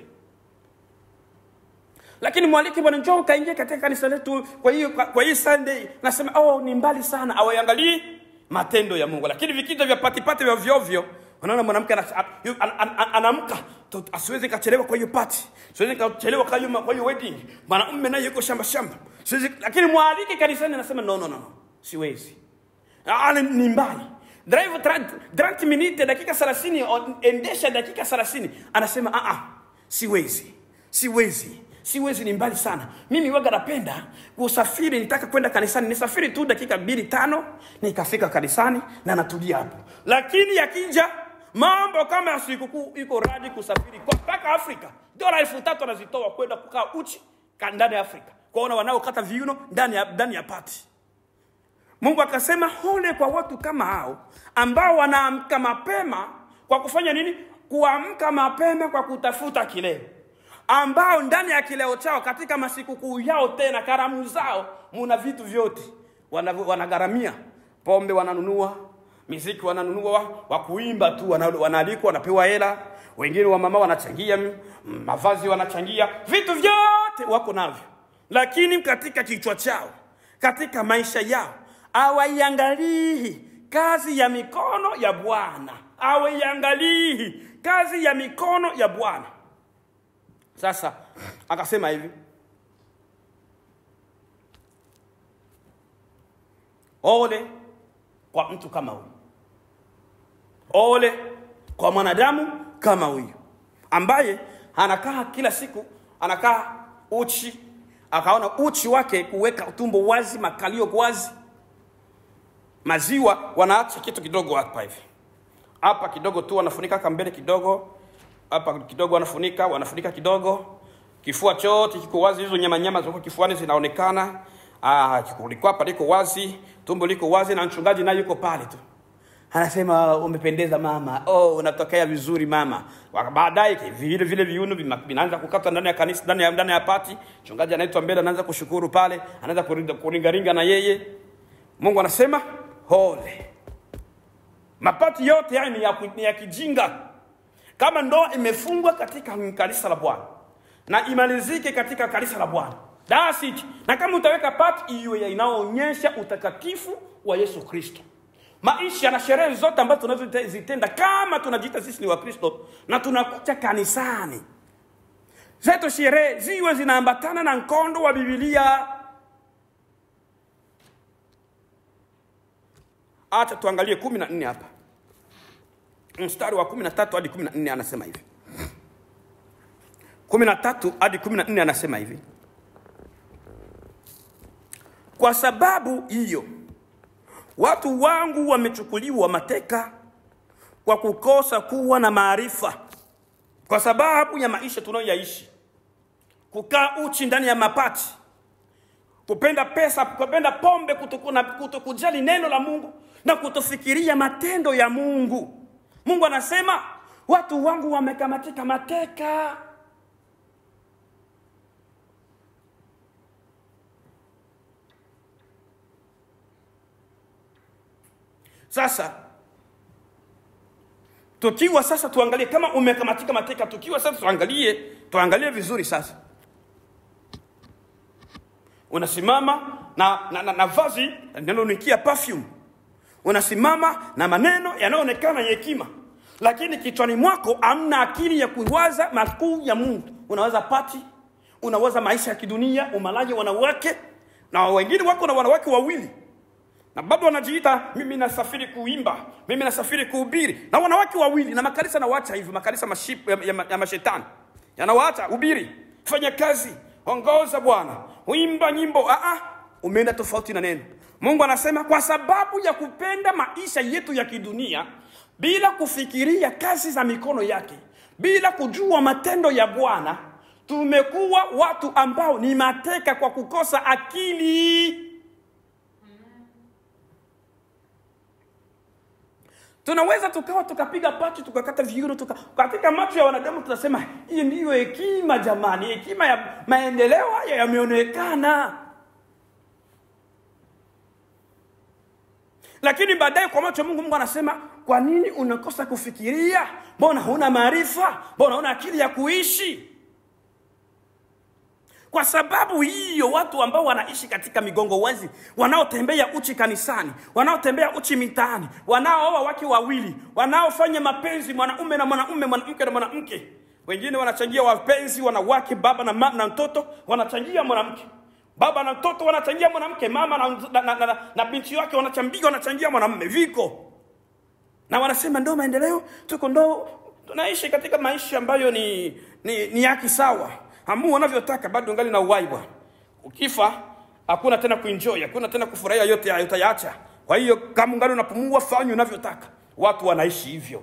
lakini mwalike bwana njoo kaingia katika kanisa letu kwa hiyo kwa, kwa hii sunday nasema oh ni mbali sana awaiangalii matendo ya mungu lakini vikija vya patipati vya vyovyo unaona mwanamke ana- a- yu- an- an- an- anaamka tu- asiwezi kachelewa kwa hiyo pati siwezi kachelewa kwa hiyo kwa hiyo wedding mwanamume naye yuko shamba shamba siwezi lakini mwalike kanisani anasema no no no no siwezi Ah, ni ni mbali drive 30 30 minute dakika 30 on- endesha dakika 30 anasema ah ah siwezi siwezi siwezi ni mbali sana mimi waga napenda kusafiri nitaka kwenda kanisani nisafiri tu dakika mbili tano nikafika kanisani na natulia hapo lakini yakija mambo kama ya sikukuu iko radi kusafiri kwa mpaka afrika dola elfu tatu anazitoa kwenda kukaa uchi ka- ndani ya afrika kwaona wanaokata viuno ndani ya, ndani ya pati Mungu akasema hole kwa watu kama hao ambao wanaamka mapema kwa kufanya nini? Kuamka mapema kwa kutafuta kileo, ambao ndani ya kileo chao katika masikukuu yao tena karamu zao muna vitu vyote Wana- wanagharamia pombe, wananunua miziki, wananunua wa, wa kuimba tu, wana- wanaalikwa, wanapewa hela. Wengine wa mama wanachangia m- mavazi, wanachangia vitu vyote wako navyo, lakini katika kichwa chao katika maisha yao hawaiangalii kazi ya mikono ya Bwana, hawaiangalii kazi ya mikono ya Bwana. Sasa akasema hivi, ole kwa mtu kama huyu, ole kwa mwanadamu kama huyu ambaye anakaa kila siku anakaa uchi akaona uchi wake kuweka tumbo wazi makalio wazi maziwa wanaacha kitu kidogo hapa hivi hapa kidogo tu wanafunika kambele kidogo hapa kidogo wanafunika wanafunika kidogo kifua chote kiko wazi hizo nyama nyama ziko kifuani zinaonekana ah kulikuwa hapa liko wazi tumbo liko wazi na mchungaji naye yuko pale tu anasema umependeza mama oh unatokea vizuri mama Wa- baadaye ki- vile vile viuno vima- vinaanza kukatwa ndani ya kanisa ndani ya, ndani ya pati mchungaji anaitwa mbele anaanza kushukuru pale anaanza kuringa- kuringaringa na yeye mungu anasema hole mapati yote haya ni ya, ku- ni ya kijinga kama ndoa imefungwa katika kanisa la bwana na imalizike katika kanisa la bwana That's it. na kama utaweka part iwe inayoonyesha utakatifu wa yesu kristo maisha na sherehe zote ambazo tunazozitenda kama tunajiita sisi ni wakristo na tunakuja kanisani zetu sherehe ziwe zinaambatana na mkondo wa bibilia acha tuangalie kumi na nne hapa mstari wa kumi na tatu hadi kumi na nne anasema hivi kumi na tatu hadi kumi na nne anasema hivi kwa sababu hiyo watu wangu wamechukuliwa mateka kwa kukosa kuwa na maarifa kwa sababu ya maisha tunayoyaishi kukaa uchi ndani ya mapati kupenda pesa kupenda pombe kutokuna- kutokujali neno la mungu na kutofikiria matendo ya mungu mungu anasema watu wangu wamekamatika mateka sasa tukiwa sasa tuangalie kama umekamatika mateka tukiwa sasa tuangalie tuangalie vizuri sasa unasimama na, na, na, na vazi linalonukia perfume unasimama na maneno yanayoonekana ya hekima lakini kichwani mwako amna akili ya kuwaza makuu ya mungu unawaza pati unawaza maisha ya kidunia umalaji wanawake na wengine wako na wanawake wawili na bado wanajiita mimi nasafiri kuimba mimi nasafiri kuhubiri na wanawake wawili na makanisa nawacha hivyo makanisa maship, ya, ya, ya mashetani yanawaacha hubiri fanya kazi ongoza bwana uimba nyimbo Aa, umeenda tofauti na neno mungu anasema kwa sababu ya kupenda maisha yetu ya kidunia bila kufikiria kazi za mikono yake bila kujua matendo ya bwana tumekuwa watu ambao ni mateka kwa kukosa akili tunaweza tukawa tukapiga pati tukakata viuno tuka, katika macho ya wanadamu tunasema hii ndiyo hekima jamani hekima ya maendeleo haya yameonekana lakini baadaye kwa macho ya mungu mungu anasema kwa nini unakosa kufikiria mbona huna maarifa mbona huna akili ya kuishi kwa sababu hiyo watu ambao wanaishi katika migongo wazi wanaotembea uchi kanisani wanaotembea uchi mitaani wanaooa wake wawili wanaofanya mapenzi mwanaume na mwanaume mwanamke na mwanamke wengine wanachangia wapenzi wanawake baba na, ma, na mtoto wanachangia mwanamke baba na mtoto wanachangia mwanamke mama na, na, na, na, na binti wake wanachangia wanachangia mwanamume viko na wanasema ndo maendeleo tuko ndo tunaishi katika maisha ambayo ni ni, ni haki sawa hamu wanavyotaka bado ngali na uhai bwana ukifa hakuna tena kuenjoy hakuna tena kufurahia yote hayo utayaacha kwa hiyo kama ungali unapumua fanya unavyotaka watu wanaishi hivyo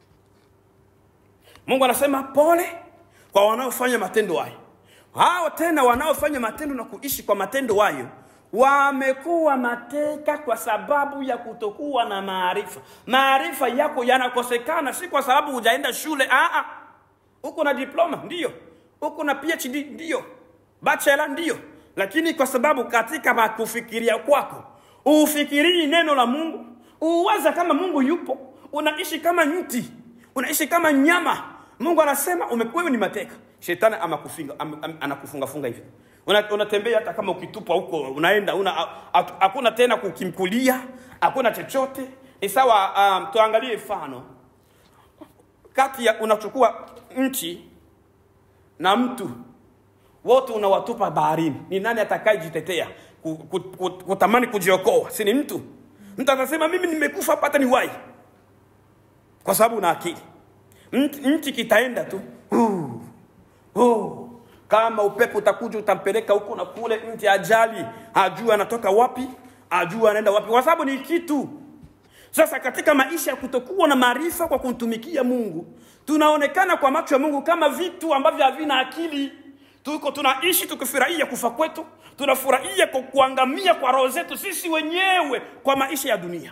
mungu anasema pole kwa wanaofanya matendo hayo hao tena wanaofanya matendo na kuishi kwa matendo hayo wamekuwa mateka kwa sababu ya kutokuwa na maarifa maarifa yako yanakosekana si kwa sababu hujaenda shule Aa, uko na diploma ndiyo uko na phd ndiyo bachelor ndiyo lakini kwa sababu katika kufikiria kwako ufikirii neno la mungu uwaza kama mungu yupo unaishi kama mti unaishi kama nyama mungu anasema wewe ni mateka shetani amakufinga am, am, anakufungafunga hivi Una- unatembea hata kama ukitupwa huko unaenda una hakuna tena kukimkulia hakuna chochote ni sawa um, tuangalie mfano kati ya unachukua nchi na mtu wote unawatupa baharini ni nani atakayejitetea ku- ku- ku- kutamani kujiokoa si ni mtu mtu atasema mimi nimekufa pata ni wai kwa sababu una akili Nchi- nchi kitaenda tu uh, uh. kama upepo utakuja utampeleka huko na kule nchi ajali ajue anatoka wapi ajue anaenda wapi kwa sababu ni kitu sasa katika maisha ya kutokuwa na maarifa kwa kumtumikia mungu tunaonekana kwa macho ya mungu kama vitu ambavyo havina akili tuko tunaishi tukifurahia kufa kwetu tunafurahia kwa kuangamia kwa roho zetu sisi wenyewe kwa maisha ya dunia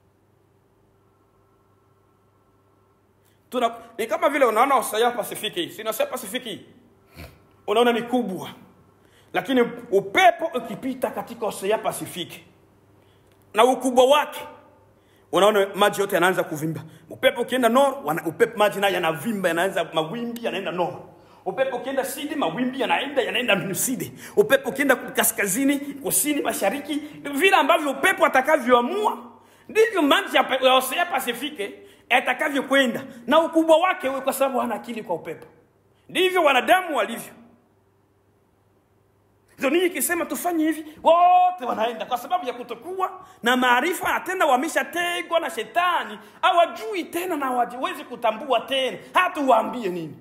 tuna ni kama vile unaona Ocean Pasifiki si Ocean Pasifiki unaona ni kubwa lakini upepo ukipita katika Ocean Pasifiki na ukubwa wake unaona maji yote yanaanza kuvimba upepo ukienda noro wana, upepo maji nayo yanavimba yanaanza mawimbi yanaenda noro upepo ukienda sidi mawimbi yanaenda yanaenda sidi upepo ukienda kaskazini kusini mashariki vile ambavyo upepo atakavyoamua ndivyo maji ya ya Osea Pasifike yatakavyokwenda na ukubwa wake uwe kwa sababu hana akili kwa upepo ndivyo wanadamu walivyo dunia ikisema tufanye hivi wote wanaenda kwa sababu ya kutokuwa na maarifa na tena wameshategwa na shetani hawajui tena na hawawezi kutambua tena hata uwaambie nini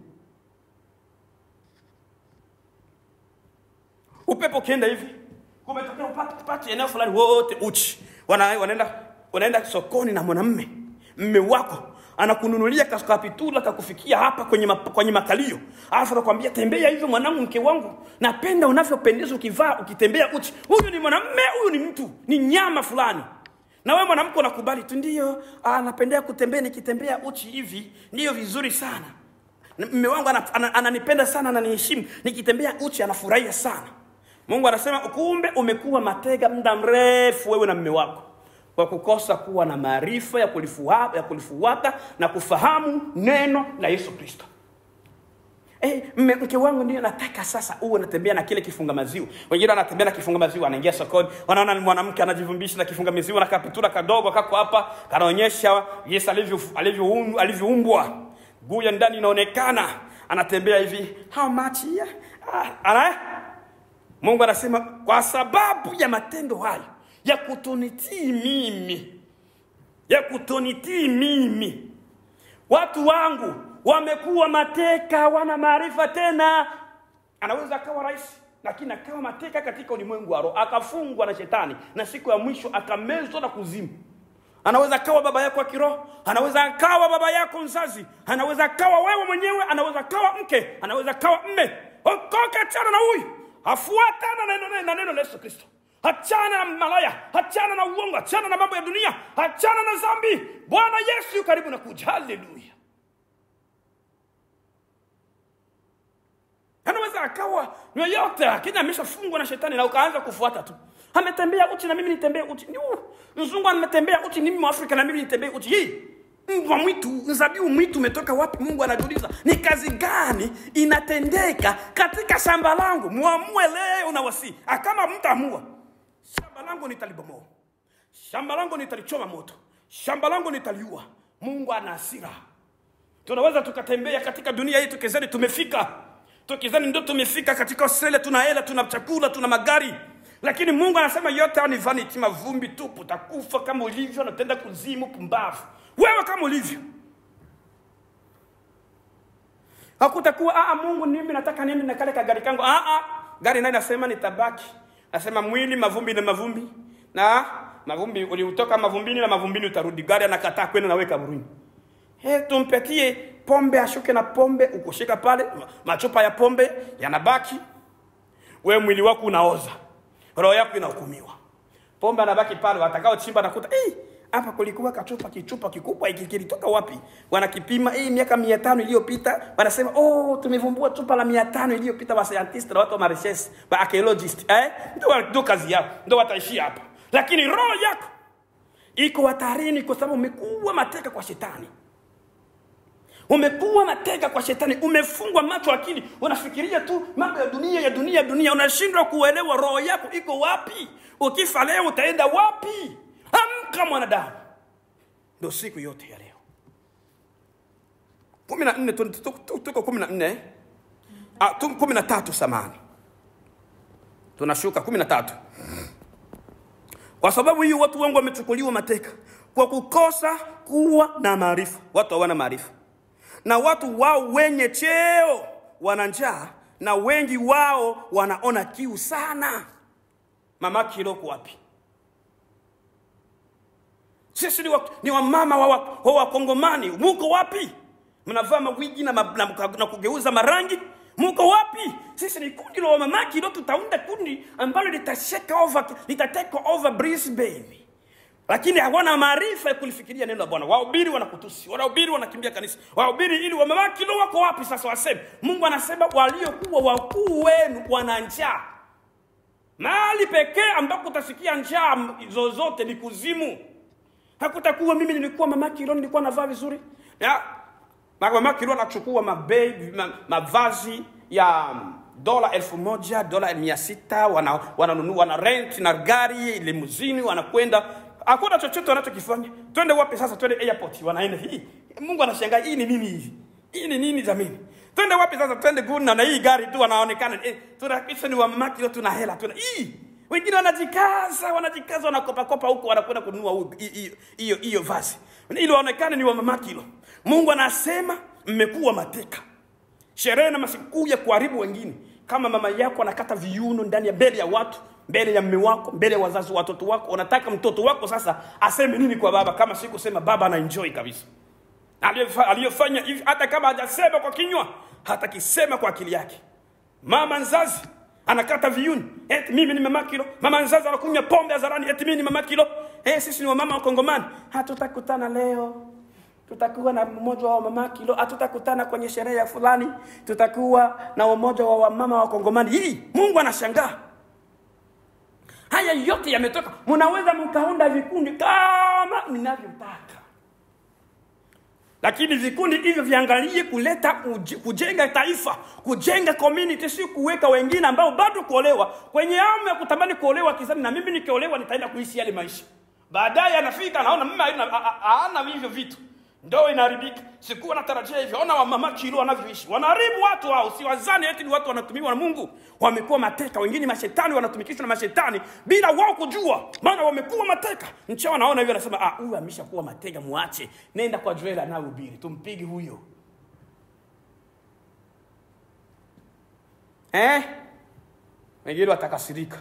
upepo ukienda hivi kumetokea upate pate eneo fulani wote uchi wana, wanaenda wanaenda sokoni na mwanamme mme wako anakununulia kapitula kakufikia hapa kwenye, ma, kwenye makalio alafu anakwambia tembea hivyo mwanangu mke wangu napenda unavyopendeza ukivaa ukitembea uchi huyu ni mwanamme huyu ni mtu ni nyama fulani na wewe mwanamke unakubali tu ndio anapendea kutembea nikitembea uchi hivi ndiyo vizuri sana Na mme wangu ana- ana- ananipenda sana ananiheshimu nikitembea uchi anafurahia sana mungu anasema kumbe umekuwa matega muda mrefu wewe na mme wako kwa kukosa kuwa na maarifa ya kulifuata, ya kulifuata na kufahamu neno la yesu kristo Eh, mme- mke wangu ndio nataka sasa uwe unatembea na kile kifunga maziwa wengine wanatembea na kifunga maziwa anaingia sokoni wanaona ni mwanamke anajivumbisha na kifunga maziwa na kapitula kadogo kako hapa kanaonyesha yesu alivyo- alivyoum- alivyoumbwa guu ya ndani inaonekana anatembea hivi how much here? Ah, ana mungu anasema kwa sababu ya matendo hayo ya kutonitii mimi ya kutonitii mimi watu wangu wamekuwa mateka wana maarifa tena anaweza akawa rais lakini akawa mateka katika ulimwengu wa roho akafungwa na shetani na siku ya mwisho akamezwa na kuzimu anaweza akawa baba yako wa kiroho anaweza akawa baba yako mzazi anaweza akawa wewe mwenyewe anaweza akawa mke anaweza akawa mme okoka achana na huyu afuatana na neno, na neno la yesu kristo achana na malaya achana na uongo achana na mambo ya dunia achana na zambi bwana yesu yu karibu na kuja haleluya anaweza akawa yoyote lakini ameshafungwa na shetani na ukaanza kufuata tu ametembea uchi na mimi nitembee uchi Ni huu. mzungu ametembea uchi ni mimi mwafrika na mimi nitembee uchi hii mbwa mwitu mzabibu mwitu umetoka wapi mungu anajiuliza ni kazi gani inatendeka katika shamba langu mwamue leo na wasi kama mtaamua shamba langu nitalibomoa shamba langu nitalichoma moto shamba langu nitaliua mungu ana hasira tunaweza tukatembea katika dunia hii tukizani tumefika tukizani ndo tumefika katika australia tuna hela tuna chakula tuna magari lakini mungu anasema yote hayo ni vanity mavumbi tupu utakufa kama ulivyo na utaenda kuzimu pumbavu wewe kama ulivyo hakutakuwa "Ah, ah, mungu mimi nataka nini na kale kagari kangu ah, ah. gari naye nasema nitabaki nasema mwili mavumbi na mavumbi na mavumbi uliutoka mavumbini na mavumbini utarudi gari anakataa kwenda nawe kaburini He, tumpetie pombe ashuke na pombe ukushika pale ma- machupa ya pombe yanabaki we mwili wako unaoza roho yako inahukumiwa pombe anabaki pale watakao chimba nakuta "Eh, hapa kulikuwa kachupa kichupa kikubwa hiki kilitoka wapi wanakipima hii miaka mia tano iliyopita wanasema oh tumevumbua chupa la mia tano iliyopita wa scientist na watu wa mareches wa archaeologist eh? ndio ndio kazi yao ndio wataishia hapa lakini roho yako iko hatarini kwa sababu umekuwa mateka kwa shetani umekuwa mateka kwa shetani umefungwa macho akili unafikiria tu mambo ya dunia ya dunia ya dunia unashindwa kuelewa roho yako iko wapi ukifa leo utaenda wapi amka mwanadamu ndo siku yote ya leo kumi na nne tu- tu- tu- tuko kumi na nne Ah, tu- kumi na tatu samani tunashuka kumi na tatu kwa sababu hiyo watu wengi wamechukuliwa mateka kwa kukosa kuwa na maarifa watu hawana maarifa na watu wao wenye cheo wana njaa na wengi wao wanaona kiu sana mama kiloko wapi sisi ni, wa, ni wamama wa, wa, wa wakongomani muko wapi mnavaa mawigi na, ma, na, na kugeuza marangi muko wapi sisi ni kundi la wamama kilo tutaunda kundi ambalo litashake over litatake over brisbane lakini hawana maarifa ya kulifikiria neno la bwana wahubiri wanakutusi wanahubiri wanakimbia kanisa wahubiri ili wamama kilo wako wapi sasa waseme mungu anasema waliokuwa wakuu wenu wana njaa mahali pekee ambako utasikia njaa zozote ni kuzimu hakutakuwa mimi nilikuwa mama kilo nilikuwa navaa vizuri ya na mama kilo anachukua mabei ma, mavazi ya dola elfu moja dola mia sita wana, wananunua wana rent na gari limuzini wanakwenda hakuna chochote wanachokifanya twende wapi sasa twende airport wanaenda hii mungu anashangaa hii ni nini hivi hii ni nini jamani twende wapi sasa twende guna na hii gari tu wanaonekana eh, tunakisha ni wamama kilo tuna hela tuna hii wengine wanajikaza wanajikaza wanakopakopa huko wanakwenda kununua hu- hi- hi- hiyo hiyo vazi ili waonekane ni wamama kilo mungu anasema mmekuwa mateka sherehe na masikukuu ya kuharibu wengine kama mama yako anakata viuno ndani ya mbele ya watu mbele ya mme wako mbele ya wazazi wa watoto wako unataka mtoto wako sasa aseme nini kwa baba kama si kusema baba anaenjoy kabisa Aliyofa- aliyofanya hivi hata kama hajasema kwa kinywa hatakisema kwa akili yake mama nzazi anakata viuni eti mimi ni mama kilo mama nzazi anakunywa pombe hadharani eti mimi ni mama kilo eh sisi ni wamama wa kongomani hatutakutana leo tutakuwa na mmoja wa mama kilo hatutakutana kwenye sherehe ya fulani tutakuwa na umoja wa wamama wa kongomani hii mungu anashangaa haya yote yametoka mnaweza mkaunda vikundi kama mnavyotaka lakini vikundi hivyo viangalie kuleta uj- kujenga taifa kujenga community si kuweka wengine ambao bado kuolewa kwenye amu ya kutamani kuolewa kizani na mimi nikiolewa nitaenda kuishi yale maisha baadaye anafika anaona mimi haina- a- a- haana hivyo vitu ndoo inaharibika sikuwa natarajia hivyo ona wamama kilo wanavyoishi wanaharibu watu hao si wazani eti ni watu wanatumiwa na mungu wamekuwa mateka wengine mashetani wanatumikishwa na mashetani bila wao kujua maana wamekuwa mateka nchi wanaona hivyo anasema ah huyu ameshakuwa mateka muache nenda kwa joel anayehubiri tumpige huyo eh wengine watakasirika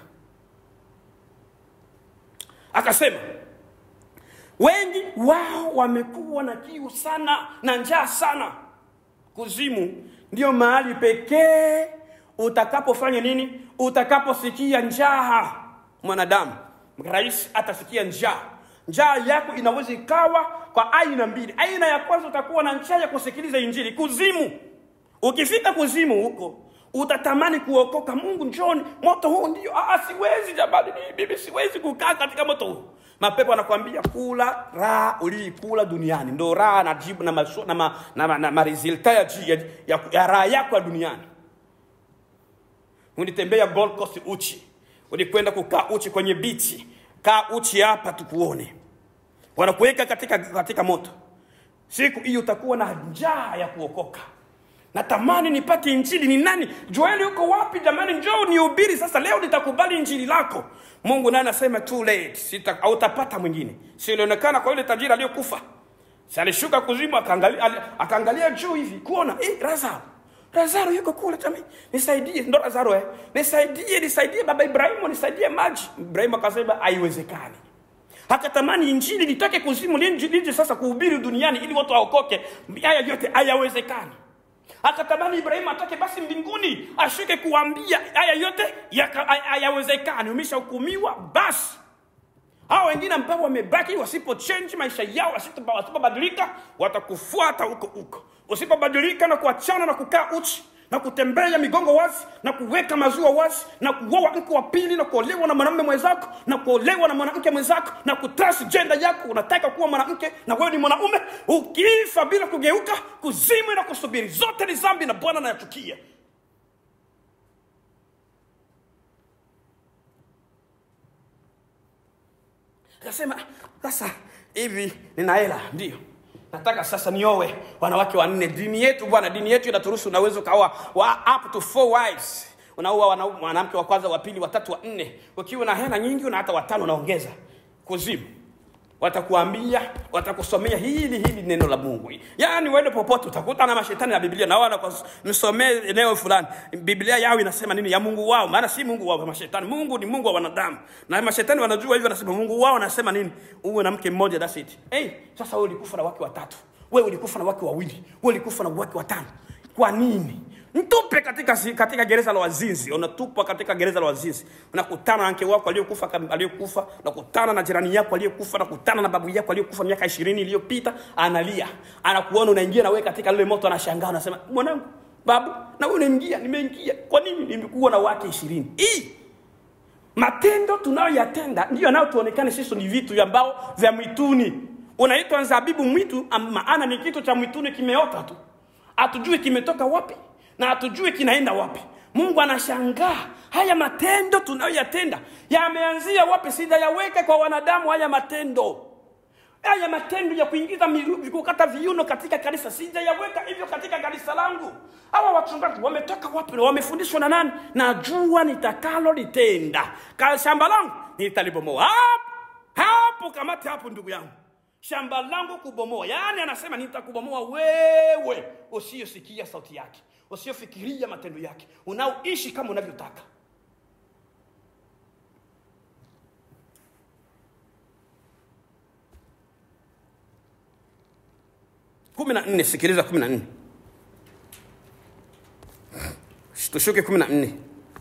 akasema wengi wao wamekuwa na kiu sana na njaa sana kuzimu ndio mahali pekee utakapofanya nini utakaposikia njaa mwanadamu rais atasikia njaa njaa yako inaweza ikawa kwa aina mbili aina ya kwanza utakuwa na njaa ya kusikiliza injili kuzimu ukifika kuzimu huko utatamani kuokoka mungu njoni moto huu ndio ah, siwezi jamani mimi siwezi kukaa katika moto huu mapepo anakwambia kula raha uliikula duniani ndo raha na jibu na, maso, na, ma, na, ma, na maresulta ya, ji- ya, ya, ya raha yako ya duniani ulitembea Gold Coast uchi ulikwenda kukaa uchi kwenye bichi kaa uchi hapa tukuone wanakuweka katika, katika moto siku hiyo utakuwa na njaa ya kuokoka natamani nipate injili ni nani joeli uko wapi jamani njoo nihubiri sasa leo nitakubali injili lako mungu naye anasema too late Sita, hautapata mwingine si ilionekana kwa yule tajiri aliyokufa si alishuka kuzimu akaangalia, ali- akaangalia juu hivi kuona eh, lazaro lazaro yuko kule jamani nisaidie ndo lazaro eh. nisaidie nisaidie baba ibrahimu nisaidie maji ibrahimu akasema haiwezekani akatamani injili litoke kuzimu lije lije sasa kuhubiri duniani ili watu waokoke haya yote hayawezekani akatamani ibrahimu atoke basi mbinguni ashuke kuambia haya yote yaka- hay- hayawezekani umeshahukumiwa basi hawa wengine ambao wamebaki wasipo change maisha yao wasipo- wasipobadilika watakufuata huko huko usipobadilika na kuachana na kukaa uchi na kutembea migongo wazi na kuweka maziwa wazi na kuoa mke wa pili na kuolewa na mwanamume mwenzako na kuolewa na mwanamke mwenzako na kutransgenda yako unataka kuwa mwanamke na wewe ni mwanaume ukifa bila kugeuka kuzimu na kusubiri zote ni zambi na bwana anayachukia akasema sasa hivi nina hela ndio nataka sasa niowe wanawake wanne dini yetu bwana dini yetu inaturuhusu unaweza ukaoa wa up to four wives unaoa wanau- mwanamke wa kwanza wa pili watatu wa nne ukiwa na hela nyingi una hata watano unaongeza kuzimu watakuambia watakusomea hili hili neno la mungu yaani uende popote utakuta na mashetani na biblia na wana msomee eneo fulani biblia yao inasema nini ya mungu wao maana si mungu wao mashetani mungu ni mungu wa wanadamu na mashetani wanajua hivyo anasema mungu wao anasema nini uwe na mke mmoja that's it hey, sasa wewe ulikufa na wake watatu wewe ulikufa na wake wawili wewe ulikufa na wake watano kwa nini mtupe katika, si- katika gereza la wazinzi unatupwa katika gereza la wazinzi unakutana na mke wako aliyokufa kam- aliyokufa unakutana na jirani yako aliyekufa unakutana na babu yako aliyokufa miaka ishirini iliyopita analia anakuona unaingia na wewe katika lile moto anashangaa anasema mwanangu babu na wewe unaingia nimeingia kwa nini nimekuwa na wake ishirini hii matendo tunayoyatenda ndiyo yanayotuonekana sisi ni vitu ambao vya mwituni unaitwa zabibu mwitu am- maana ni kitu cha mwituni kimeota tu hatujui kimetoka wapi na hatujui kinaenda wapi mungu anashangaa haya matendo tunayoyatenda yameanzia wapi sijayaweka kwa wanadamu haya matendo haya matendo ya kuingiza miru- kukata viuno katika kanisa sijayaweka hivyo katika kanisa langu hawa wachungaji wametoka wapi na wamefundishwa na nani najua nitakalo litenda ka shamba langu nitalibomoa hapo hapo kamati hapo ndugu yangu shamba langu kubomoa yaani anasema nitakubomoa wewe usiyosikia sauti yake usiyofikiria matendo yake unaoishi kama unavyotaka kumi na nne sikiliza kumi na nne tushuke kumi na nne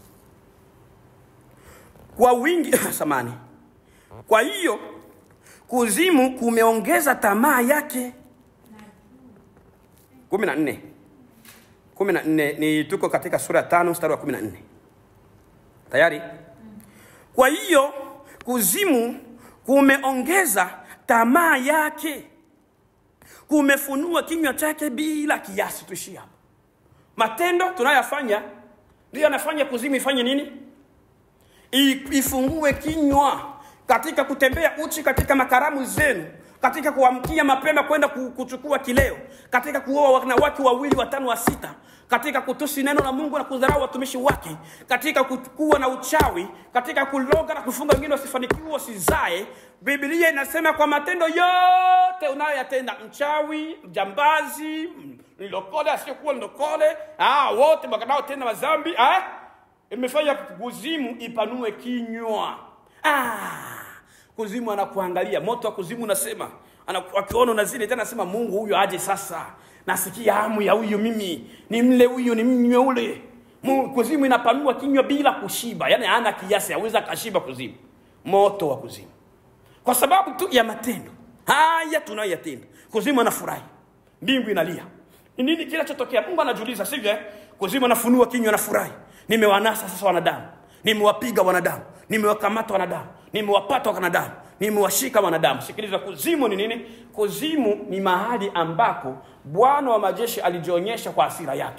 kwa wingi samani kwa hiyo kuzimu kumeongeza tamaa yake kumi na nne kumi na nne ni tuko katika sura ya tano mstari wa kumi na nne tayari kwa hiyo kuzimu kumeongeza tamaa yake kumefunua kinywa chake bila kiasi tuishie hapo matendo tunayoyafanya ndiyo yanafanya kuzimu ifanye nini I- ifungue kinywa katika kutembea uchi katika makaramu zenu katika kuamkia mapema kwenda ku- kuchukua kileo katika kuoa wanawake wawili watano wa sita katika kutusi neno la mungu na kudharau watumishi wake katika kuwa na uchawi katika kuloga na kufunga wengine wasifanikiwe wasizae biblia inasema kwa matendo yote unayoyatenda mchawi mjambazi m- mlokole asiyokuwa mlokole ah, wote wanaotenda mazambi ah, imefanya kuzimu ipanue kinywa ah, kuzimu anakuangalia moto wa kuzimu unasema anaku- akiona unazidi tena anasema mungu huyu aje sasa nasikia hamu ya huyu mimi ni mle huyu ni mnywe ule Mungu, kuzimu inapanua kinywa bila kushiba yaani ana kiasi aweza akashiba kuzimu moto wa kuzimu kwa sababu tu ya matendo haya tunayoyatenda kuzimu anafurahi mbingu inalia ni nini kinachotokea mungu anajiuliza sivyo eh? kuzimu anafunua kinywa anafurahi nimewanasa sasa wanadamu nimewapiga wanadamu nimewakamata wanadamu nimewapata wanadamu nimewashika wanadamu sikiliza kuzimu ni nini kuzimu ni mahali ambako bwana wa majeshi alijionyesha kwa asira yake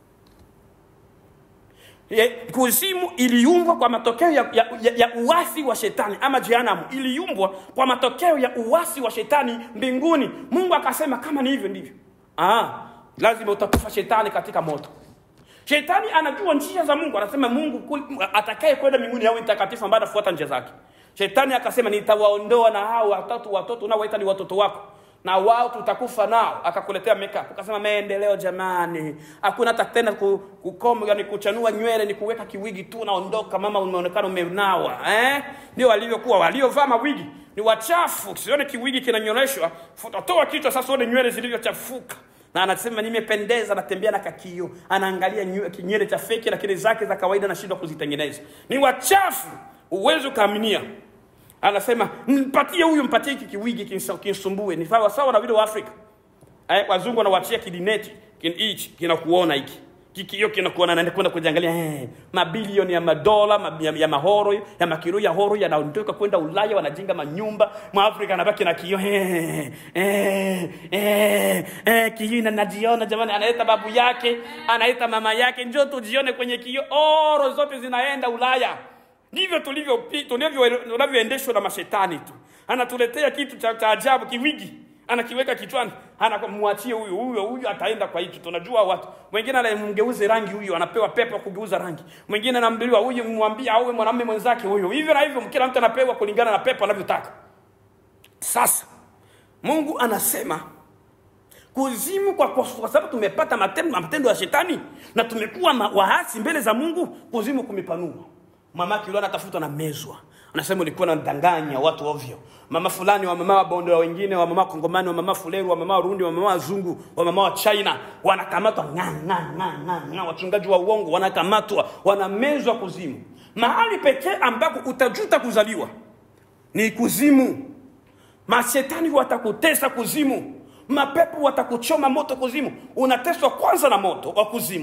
Ye- kuzimu iliumbwa kwa matokeo ya, ya, ya, ya uasi wa shetani ama jehanamu iliumbwa kwa matokeo ya uasi wa shetani mbinguni mungu akasema kama ni hivyo ndivyo ah, lazima utakufa shetani katika moto shetani anajua njia za mungu anasema mungu kul- atakaye kwenda mbinguni awe mtakatifu ambaye anafuata njia zake shetani akasema nitawaondoa na hao watatu watoto unaowaita ni watoto wako na wao tutakufa nao akakuletea makeup akasema maendeleo jamani hakuna hata tena ku- kukom yani kuchanua nywele ni kuweka kiwigi tu unaondoka mama umeonekana umenawa eh? ndio walivyokuwa waliovaa mawigi ni wachafu sione kiwigi kinanyoleshwa toa kichwa sasa uone nywele zilivyochafuka na anasema nimependeza natembea na kakio anaangalia nywe- kinywele cha feki lakini zake za kawaida anashindwa kuzitengeneza ni wachafu uwezi ukaaminia anasema mpatie huyu mpatie hiki kiwigi kinsa- kinsumbue ni sawa sawa na vile waafrika eh, wazungu wanawachia kidineti kin, hichi kinakuona hiki kikio kinakuona naenda kwenda kujiangalia eh, mabilioni ya madola ma, ya, ya mahoro ya makiro ya horo yanaondoka kwenda ulaya wanajenga manyumba mwafrika anabaki na kio eh, eh, eh, eh, kio na najiona jamani anaita babu yake anaita mama yake njoo tujione kwenye kio oro zote zinaenda ulaya ndivyo tulivyo tulivyo- tunavyoendeshwa na mashetani tu anatuletea kitu cha, cha ajabu kiwigi anakiweka kichwani anamwachie huyu huyu huyu ataenda kwa hiki tunajua watu mwingine anamgeuze rangi huyu anapewa pepo ya kugeuza rangi mwingine anambiliwa huyu mwambie awe mwanamume mwenzake huyu hivyo na hivyo kila mtu anapewa kulingana na pepo anavyotaka sasa mungu anasema kuzimu kwa, kwa, kwa sababu tumepata matendo, matendo ya shetani na tumekuwa ma- waasi mbele za mungu kuzimu kumepanua mama kilio anatafutwa na mezwa anasema ulikuwa nadanganya watu ovyo mama fulani wa mama wabondoa wengine wa mama kongomani wa mama fuleru wa mama warundi wa mama wazungu wa mama wa china wanakamatwa nga, nga, nga, nga, nga. wachungaji wa uongo wanakamatwa wanamezwa kuzimu mahali pekee ambako utajuta kuzaliwa ni kuzimu mashetani watakutesa kuzimu mapepo watakuchoma moto kuzimu unateswa kwanza na moto wa kuzimu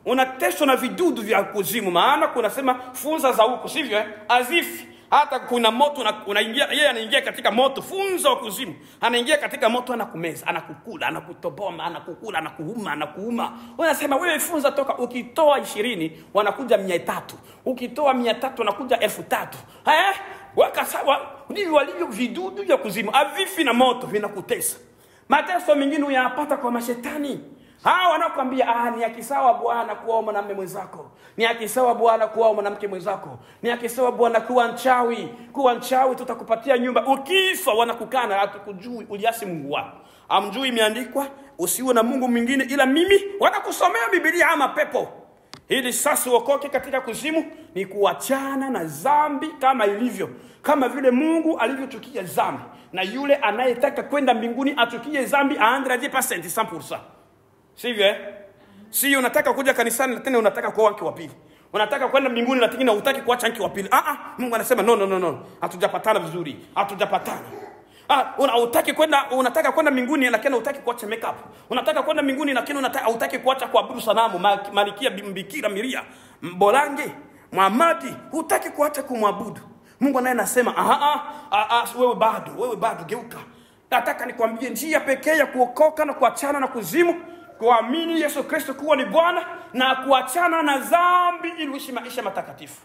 unateswa na vidudu vya kuzimu maana kunasema funza za huko sivyo eh? azifi hata kuna moto una- unaingia yeye anaingia katika moto funza wa kuzimu anaingia katika moto anakumeza anakukula anakutoboma anakukula anakuuma anakuuma unasema wewe funza toka ukitoa ishirini wanakuja mia tatu ukitoa mia tatu wanakuja elfu tatu eh? wakasawa ndivyo walivyo vidudu vya kuzimu avifi na moto vinakutesa mateso mengine uyapata kwa mashetani hawa wanaokwambia ah, ni akisawa bwana kuwa mwanamme mwenzako ni akisawa bwana kuwa mwanamke mwenzako ni akisawa bwana kuwa nchawi kuwa nchawi tutakupatia nyumba ukifa wanakukana hatukujui uliasi mungu wako amjui imeandikwa usiwe na mungu mwingine ila mimi wanakusomea bibilia ama pepo ili sasa uokoke katika kuzimu ni kuachana na dhambi kama ilivyo kama vile mungu alivyochukia dhambi na yule anayetaka kwenda mbinguni achukie dhambi 100% 100% sivyo eh? si unataka kuja kanisani na tena unataka kuoa mke wa pili unataka kwenda mbinguni lakini na hutaki kuacha mke wa pili ah, ah, mungu anasema no, no, no, no. hatujapatana vizuri hatujapatana Ah, una, utaki kwenda unataka kwenda mbinguni lakini hutaki kuacha makeup. Unataka kwenda mbinguni lakini unataka hutaki kuacha kuabudu sanamu, ma- malikia Bikira Maria, Mbolange, Muhamadi, hutaki kuacha kumwabudu. Mungu naye anasema, "Aha, ah, ah, wewe bado, wewe bado geuka." Nataka nikwambie njia pekee ya kuokoka na kuachana na kuzimu kuamini Yesu Kristo kuwa ni Bwana na kuachana na dhambi ili uishi maisha matakatifu.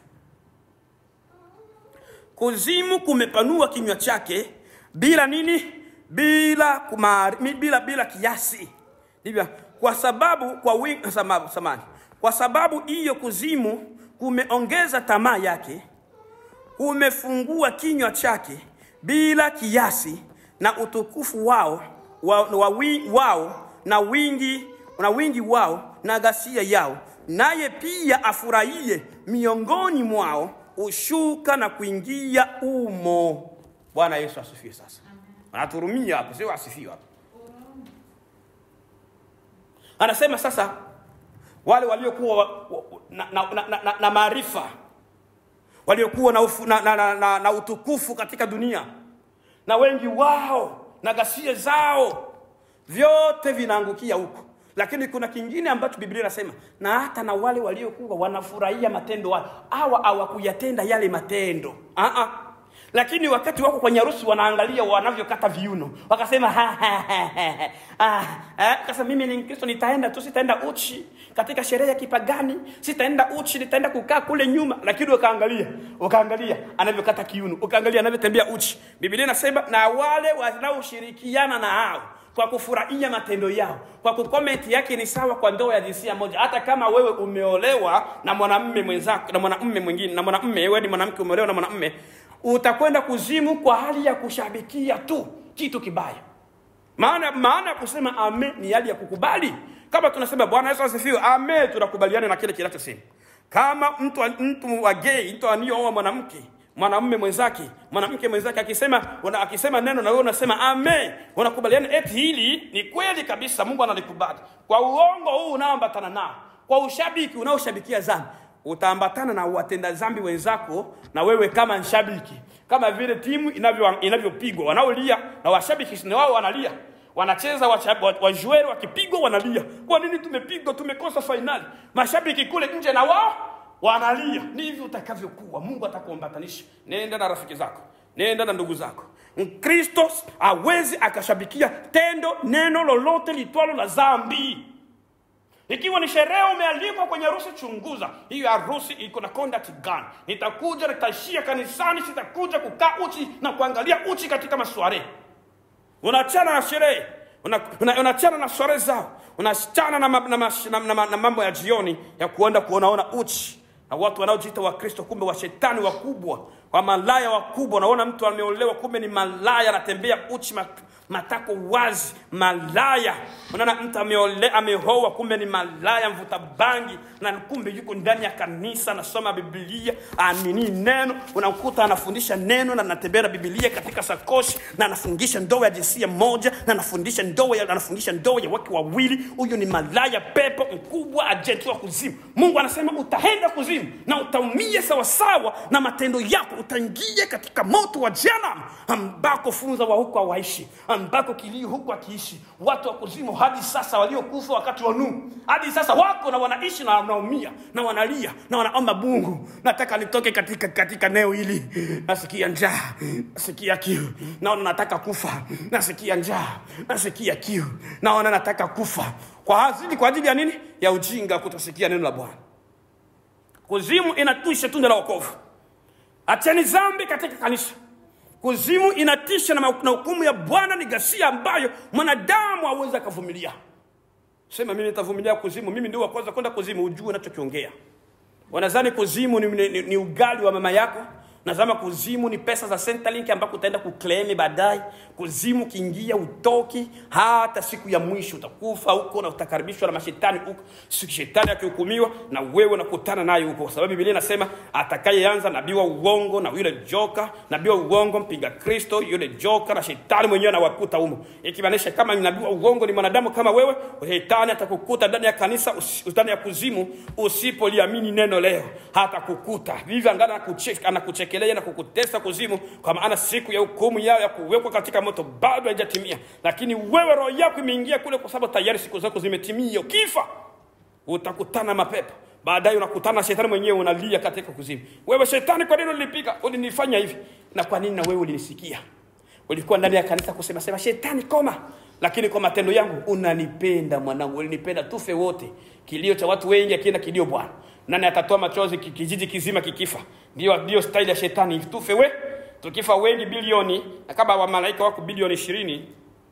Kuzimu kumepanua kinywa chake bila nini? Bila kumari, mi- bila bila kiasi. Ndivyo. Kwa sababu kwa wingi sababu samani. Kwa sababu hiyo kuzimu kumeongeza tamaa yake, kumefungua kinywa chake bila kiasi na utukufu wao wa, wa, wi- wao na wingi na wingi wao na ghasia yao, naye pia afurahie miongoni mwao ushuka na kuingia umo. Bwana Yesu asifiwe. Sasa anaturumia hapo, sio asifiwe hapo. Anasema sasa wale waliokuwa wa- wa- na, na, na, na, na, na maarifa waliokuwa na, ufu, na, na, na, na, na utukufu katika dunia na wengi wao na ghasia zao vyote vinaangukia huko lakini kuna kingine ambacho biblia inasema na hata na wale waliokuwa wanafurahia matendo hayo hawa hawakuyatenda yale matendo uh-uh. lakini wakati wako kwenye harusi wanaangalia wanavyokata viuno wakasema ha, ha, ha, ha, ah, eh, kasa mimi ni mkristo nitaenda tu sitaenda uchi katika sherehe ya kipagani sitaenda uchi nitaenda kukaa kule nyuma lakini ukaangalia ukaangalia anavyokata kiuno ukaangalia anavyotembea uchi biblia inasema na wale wanaoshirikiana na hao kwa kufurahia matendo yao kwa kukomenti yake ni sawa kwa ndoa ya jinsia moja hata kama wewe umeolewa na mwanamume mwenzako na mwanamume mwingine na mwanamume wewe ni mwanamke umeolewa na mwanamume utakwenda kuzimu kwa hali ya kushabikia tu kitu kibaya maana maana ya kusema ame ni hali ya kukubali kama tunasema bwana yesu asifiwe ame tunakubaliana na kile kinachosema kama mtu mtu wa gay mtu aniooa mwanamke mwanamume mwenzake mwanamke mwenzake akisema una, akisema neno na wewe unasema ame unakubaliana eti hili ni kweli kabisa mungu analikubali kwa uongo huu unaoambatana nao kwa ushabiki unaoshabikia dhambi utaambatana na watenda dhambi wenzako na wewe kama nshabiki kama vile timu inavyo inavyopigwa wanaolia na washabiki na wao wanalia wanacheza wajueri wa, wakipigwa wanalia kwa nini tumepigwa tumekosa fainali mashabiki kule nje na wao wanalia ndivyo utakavyokuwa mungu atakuambatanisha nenda na rafiki zako nenda na ndugu zako mkristo awezi akashabikia tendo neno lolote litwalo la dhambi ikiwa ni sherehe umealikwa kwenye harusi chunguza hiyo harusi iko na conduct gani nitakuja nitaishia kanisani sitakuja kukaa uchi na kuangalia uchi katika masware unaachana na sherehe unaachana una, una na sware zao unaachana na, na, na, na, na, na mambo ya jioni ya kuenda kuonaona uchi na watu wanaojiita wakristo kumbe washetani wakubwa wamalaya wakubwa unaona mtu ameolewa kumbe ni malaya anatembea uchi matako wazi malaya unaona mtu ameole amehoa kumbe ni malaya mvuta bangi na kumbe yuko ndani ya kanisa anasoma biblia anini neno unakuta anafundisha neno na anatembea na biblia katika sakoshi na anafundisha ndoa ya jinsia moja na anafundisha ndoa ya, anafundisha ndoa ya wake wawili huyu ni malaya pepo mkubwa ajenti wa kuzimu mungu anasema utaenda kuzimu na utaumia sawasawa na matendo yako utaingia katika moto wa janam ambako funza wa huko hawaishi ambako kilio huku akiishi watu wa kuzimu hadi sasa waliokufa wakati wa Nuhu hadi sasa wako na wanaishi na wanaumia na wanalia na wanaomba Mungu, nataka nitoke katika katika eneo hili, nasikia njaa, nasikia kiu, naona nataka kufa, nasikia njaa, nasikia kiu, naona nataka kufa kwa ajili kwa ajili ya nini? Ya ujinga, kutosikia neno la Bwana. Kuzimu inatwisha tunda la wokovu. Acheni dhambi katika kanisa. Kuzimu inatisha na na hukumu ya Bwana ni ghasia ambayo mwanadamu hawezi akavumilia. Sema mimi nitavumilia kuzimu, mimi ndio wa kwanza kwenda kuzimu, ujue unachokiongea. Wanadhani kuzimu ni, ni, ni, ni ugali wa mama yako. Nazama kuzimu ni pesa za Centrelink ambako utaenda kuklemi baadaye. Kuzimu kiingia utoki, hata siku ya mwisho utakufa huko na utakaribishwa na mashetani huko. Siku shetani akihukumiwa na wewe unakutana naye huko, kwa sababu Biblia inasema atakayeanza nabii wa uongo na yule joka, nabii wa uongo mpinga Kristo, yule joka na shetani mwenyewe anawakuta humo, ikimaanisha kama nabii wa uongo ni mwanadamu kama wewe, shetani atakukuta ndani ya kanisa, usi- ndani ya kuzimu, usipoliamini neno leo, hata kukuta vivyo, angana anakucheka- anakuchekelea na kukutesa kuzimu, kwa maana siku ya hukumu yao ya kuwekwa katika moto bado haijatimia, lakini wewe roho yako imeingia kule, kwa sababu tayari siku zako zimetimia. Ukifa utakutana mapepo baadaye unakutana na shetani mwenyewe unalia katika kuzimu wewe shetani kwa nini ulinipiga ulinifanya hivi na kwa nini na wewe ulinisikia ulikuwa ndani ya kanisa kusema sema shetani koma lakini kwa matendo yangu unanipenda mwanangu ulinipenda tufe wote kilio cha watu wengi akienda kilio bwana nani atatoa machozi ki- kijiji kizima kikifa ndio ndio style ya shetani tufe we tukifa wengi bilioni na kama wamalaika wako bilioni ishirini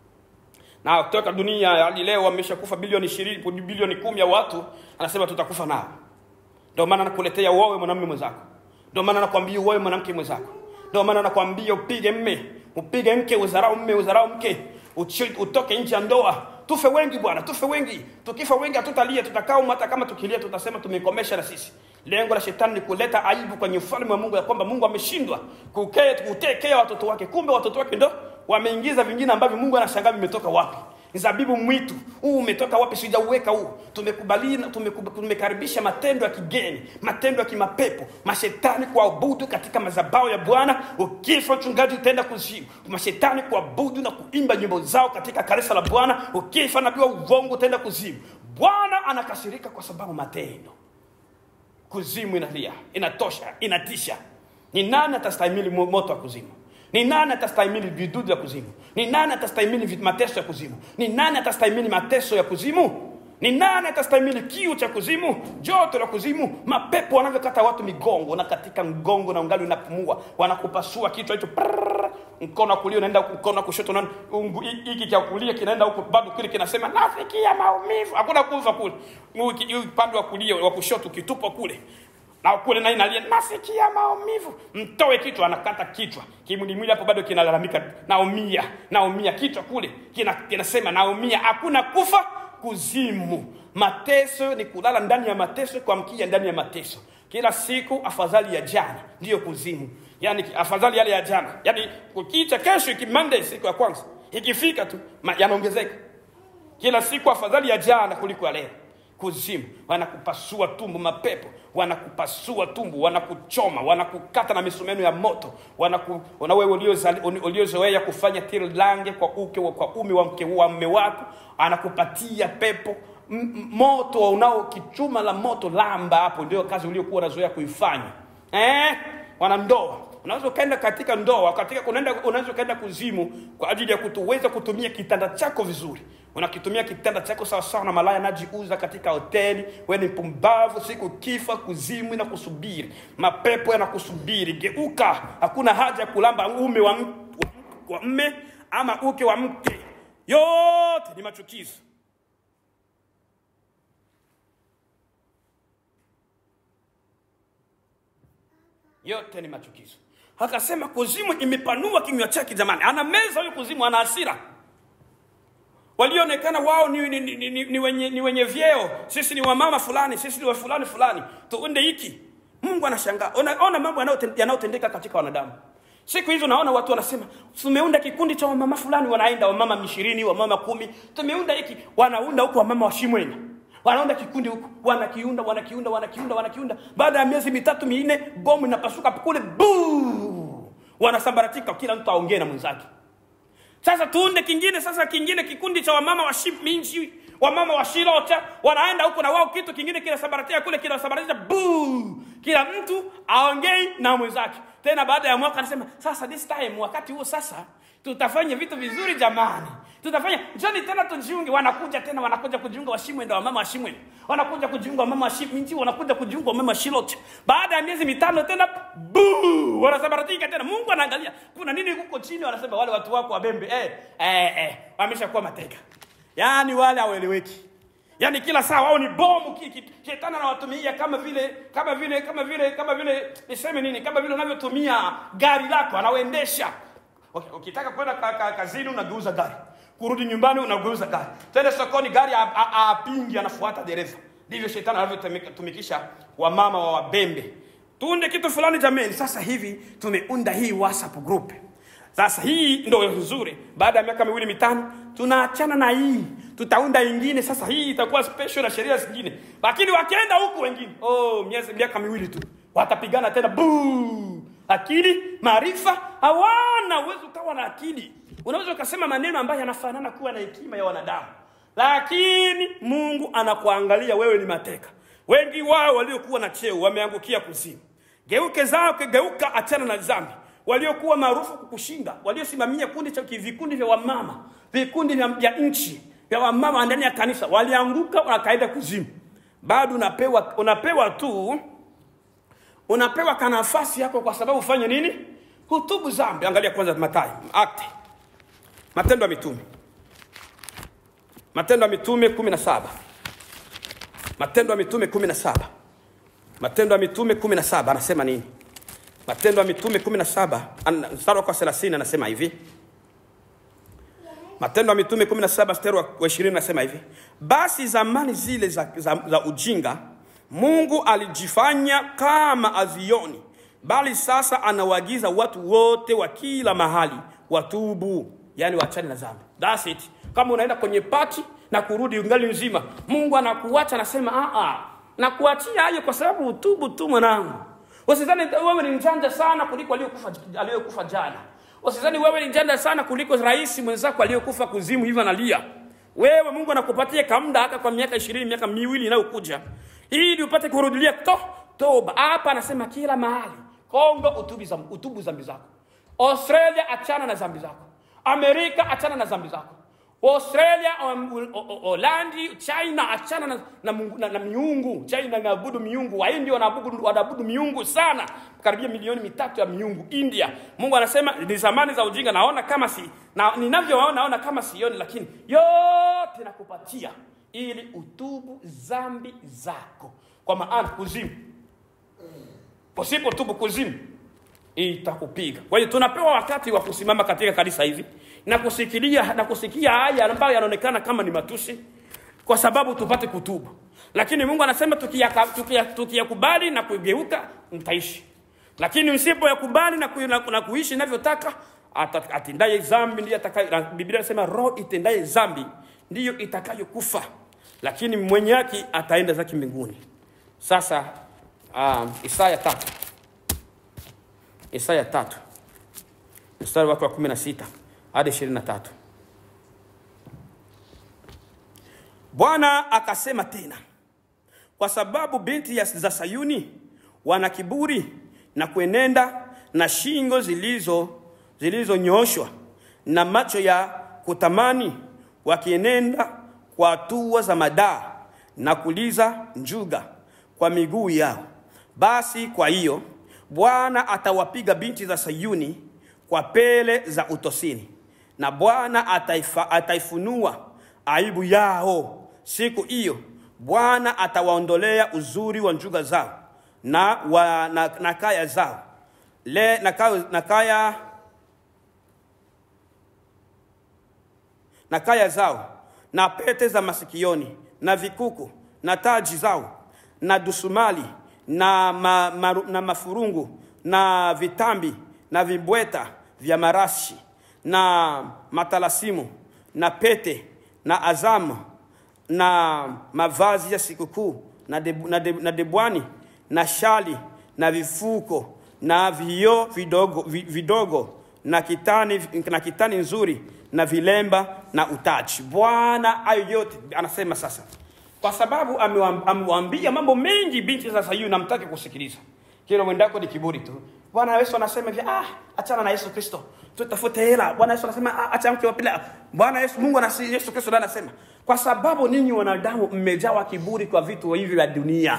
na kutoka dunia hadi leo wameshakufa bilioni ishirini bilioni kumi ya watu anasema tutakufa nao ndio maana nakuletea uowe mwanamume mwenzako ndio maana nakwambia uowe mwanamke mwenzako ndio maana nakwambia upige mme upige mke udharau mme udharau mke uchi- utoke nje ya ndoa tufe wengi bwana tufe wengi tukifa wengi hatutalia tutakaa humu hata kama tukilia tutasema tumekomesha na sisi lengo la shetani ni kuleta aibu kwenye ufalme wa mungu ya kwamba mungu ameshindwa kuke- kutekea watoto wake kumbe watoto wake ndo wameingiza vingine ambavyo mungu anashangaa vimetoka wapi zabibu mwitu huu umetoka wapi sijauweka huu tumekubali tumekub- tumekaribisha matendo ya kigeni matendo ya kimapepo mashetani kuabudu katika mazabao ya bwana ukifa mchungaji utaenda kuzimu mashetani kuabudu na kuimba nyimbo zao katika kanisa la bwana ukifa nabii wa uongo utaenda kuzimu bwana anakasirika kwa sababu matendo kuzimu inalia inatosha inatisha ni nani atastahimili mo- moto wa kuzimu ni nani atastahimili vidudu ya kuzimu ni nani atastahimili vi- mateso ya kuzimu ni nani atastahimili mateso ya kuzimu ni nani atastahimili kiu cha kuzimu joto la kuzimu mapepo wanavyokata watu migongo na katika mgongo na ungali unapumua wanakupasua kichwa hicho prrrr, mkono wa kulia unaenda huku, mkono wa kushoto unaenda- ungu- hi- hiki cha kulia kinaenda huku bado kile kinasema nafikia maumivu hakuna kufa kule Huu- huu upande wa kulia wa kushoto ukitupwa kule na kule naye nalia nasikia maumivu mtoe kichwa anakata kichwa kimwilimwili hapo bado kinalalamika naumia naumia kichwa kule kina- kinasema naumia hakuna kufa kuzimu mateso ni kulala ndani ya mateso kuamkia ndani ya mateso kila siku afadhali ya jana ndiyo kuzimu yani afadhali yale ya jana yani kukicha kesho iki Monday siku ya kwanza ikifika tu ma- yanaongezeka kila siku afadhali ya jana kuliko ya leo kuzimu wanakupasua tumbo mapepo wanakupasua tumbo wanakuchoma wanakukata na misumeno ya moto wanaku, na wewe uliozali- uliozoea kufanya tirilange kwa uke wa- kwa ume wa mke wa mme wako anakupatia pepo M- m- moto unao kichuma la moto lamba hapo ndio kazi uliokuwa unazoea kuifanya eh? wanandoa unaweza ukaenda katika ndoa katika unaenda unaweza ukaenda kuzimu kwa ajili ya kutuweza kutumia kitanda chako vizuri unakitumia kitanda chako sawasawa na malaya anajiuza katika hoteli we ni pumbavu siku kifa kuzimu na kusubiri mapepo yanakusubiri geuka hakuna haja ya kulamba ume wa, m- wa, wa mme ama uke wa mke yote ni machukizo yote ni machukizo akasema kuzimu imepanua kinywa chake jamani ana meza huyo kuzimu ana hasira walioonekana wao ni, ni, ni, ni, ni, wenye, ni wenye vyeo sisi ni wamama fulani sisi ni wa fulani fulani tuunde hiki mungu anashangaa ona, ona mambo yanayoten- yanayotendeka katika wanadamu siku hizi unaona watu wanasema tumeunda kikundi cha wamama fulani wanaenda wamama ishirini wamama kumi tumeunda hiki wanaunda huku wamama washimwenya wanaunda kikundi huku wanakiunda wanakiunda wanakiunda wanakiunda baada ya miezi mitatu minne bomu inapasuka kule buu wanasambaratika kila mtu aongee na mwenzake sasa tuunde kingine sasa kingine kikundi cha wamama wa Shi- minchi wamama wa shilota wanaenda huko na wao kitu kingine kinasambaratika kule kinasambaratika buu kila mtu aongei na mwenzake tena baada ya mwaka anasema sasa this time wakati huo sasa tutafanya vitu vizuri jamani tutafanya njoni tena tujiunge wanakuja tena wanakuja kujiunga washimwenda wamama washimwenda wanakuja kujiunga wamama washiminchi wanakuja kujiunga wamama washilot baada ya miezi mitano tena buu wanasambaratika tena mungu anaangalia kuna nini huko chini wanasema wale watu wako wabembe eh, eh, eh, wameshakuwa mateka yaani wale haweleweki yaani kila saa wao ni bomu ki- ki- shetani anawatumia kama vile kama vile kama vile kama vile niseme nini kama vile unavyotumia gari lako anauendesha Okay, ukitaka kwenda ka, ka, kazini unageuza gari kurudi nyumbani unageuza gari tende sokoni gari a- a- apingi anafuata dereva ndivyo shetani anavyotumikisha wamama wa wabembe tuunde kitu fulani jameni sasa hivi tumeunda hii whatsapp group sasa hii ndo nzuri baada ya miaka miwili mitano tunaachana na hii tutaunda ingine sasa hii itakuwa special na sheria zingine lakini wakienda huku wengine oh miezi miaka miwili tu watapigana tena buu akili maarifa hawana uwezo ukawa na akili unaweza ukasema maneno ambayo yanafanana kuwa na hekima ya wanadamu lakini mungu anakuangalia wewe ni mateka wengi wao waliokuwa na cheo wameangukia kuzimu geuke zao geuka achana na dhambi waliokuwa maarufu kukushinda waliosimamia kundi cha vikundi vya wamama vikundi vya, vya nchi vya wamama ndani ya kanisa walianguka wakaenda kuzimu bado unapewa unapewa tu unapewa kanafasi yako kwa sababu ufanye nini hutubu zambi angalia kwanza matayo akte matendo ya mitume matendo ya mitume kumi na saba matendo ya mitume kumi na saba matendo ya mitume kumi na saba anasema nini matendo ya mitume kumi na saba an- mstari wako wa thelathini anasema hivi matendo ya mitume 17 mstari wa wa 20 anasema hivi basi zamani zile za, za, za ujinga mungu alijifanya kama azioni bali sasa anawaagiza watu wote wa kila mahali watubu yani wachane na dhambi That's it kama unaenda kwenye pati na kurudi ungali nzima mungu anakuacha anasema "Ah, ah, nakuachia hayo kwa sababu utubu tu mwanangu usizani wewe ni mjanja sana kuliko aliyokufa aliyokufa jana usizani wewe ni mjanja sana kuliko rais mwenzako aliyokufa kuzimu hivyo analia wewe mungu anakupatia kamda hata kwa miaka ishirini miaka miwili inayokuja ili upate kurudilia to toba hapa anasema kila mahali kongo utubu zam- utubu zambi zako australia achana na zambi zako amerika achana na zambi zako australia um, U- O- O- holandi china achana na, na, mungu- na, na miungu china inaabudu miungu wahindi wanaabudu wanaabudu miungu sana karibia milioni mitatu ya miungu india mungu anasema ni zamani za ujinga naona kama si na ninavyoona naona kama sioni lakini yote nakupatia ili utubu zambi zako kwa maana kuzimu usipotubu kuzimu itakupiga kwa hiyo tunapewa wakati wa kusimama katika kanisa hivi na kusikilia na kusikia haya ambayo yanaonekana kama ni matusi kwa sababu tupate kutubu lakini mungu anasema tukiyaka- tukiya- tukiyakubali na kugeuka mtaishi lakini msipoyakubali na, ku, na, na kuishi inavyotaka ata- atendaye dhambi ndiye atakaye na biblia inasema roho itendaye dhambi ndiyo itakayokufa lakini mwenye haki ataenda zake mbinguni sasa um, isaya tatu isaya tatu mstari wake wa kumi na sita hadi ishirini na tatu bwana akasema tena kwa sababu binti ya- za sayuni wana kiburi na kuenenda na shingo zilizo zilizonyoshwa na macho ya kutamani wakienenda kwa hatua za madaa na kuliza njuga kwa miguu yao basi kwa hiyo bwana atawapiga binti za sayuni kwa pele za utosini na bwana ataifa, ataifunua aibu yao siku hiyo bwana atawaondolea uzuri wa njuga zao na, wa, na, na kaya zao le, na, kaya, na kaya na kaya zao na pete za masikioni na vikuku na taji zao na dusumali na, ma, maru, na mafurungu na vitambi na vibweta vya marashi na matalasimu na pete na azamu na mavazi ya sikukuu na, debu, na, de, na debwani na shali na vifuko na vioo vidogo, vi- vidogo na kitani, na kitani nzuri na vilemba na utaji. Bwana hayo yote anasema sasa, kwa sababu amewam- amewaambia mambo mengi binti za Sayuni, namtaki kusikiliza. Kila mwendako ni kiburi tu. Bwana Yesu anasema hivi, ah, achana na Yesu Kristo, tutafute hela. Bwana Yesu anasema ah, acha mke wa pili. Bwana Yesu Mungu anasema, Yesu Kristo ndiye anasema, kwa sababu ninyi wanadamu mmejawa kiburi kwa vitu hivi vya dunia.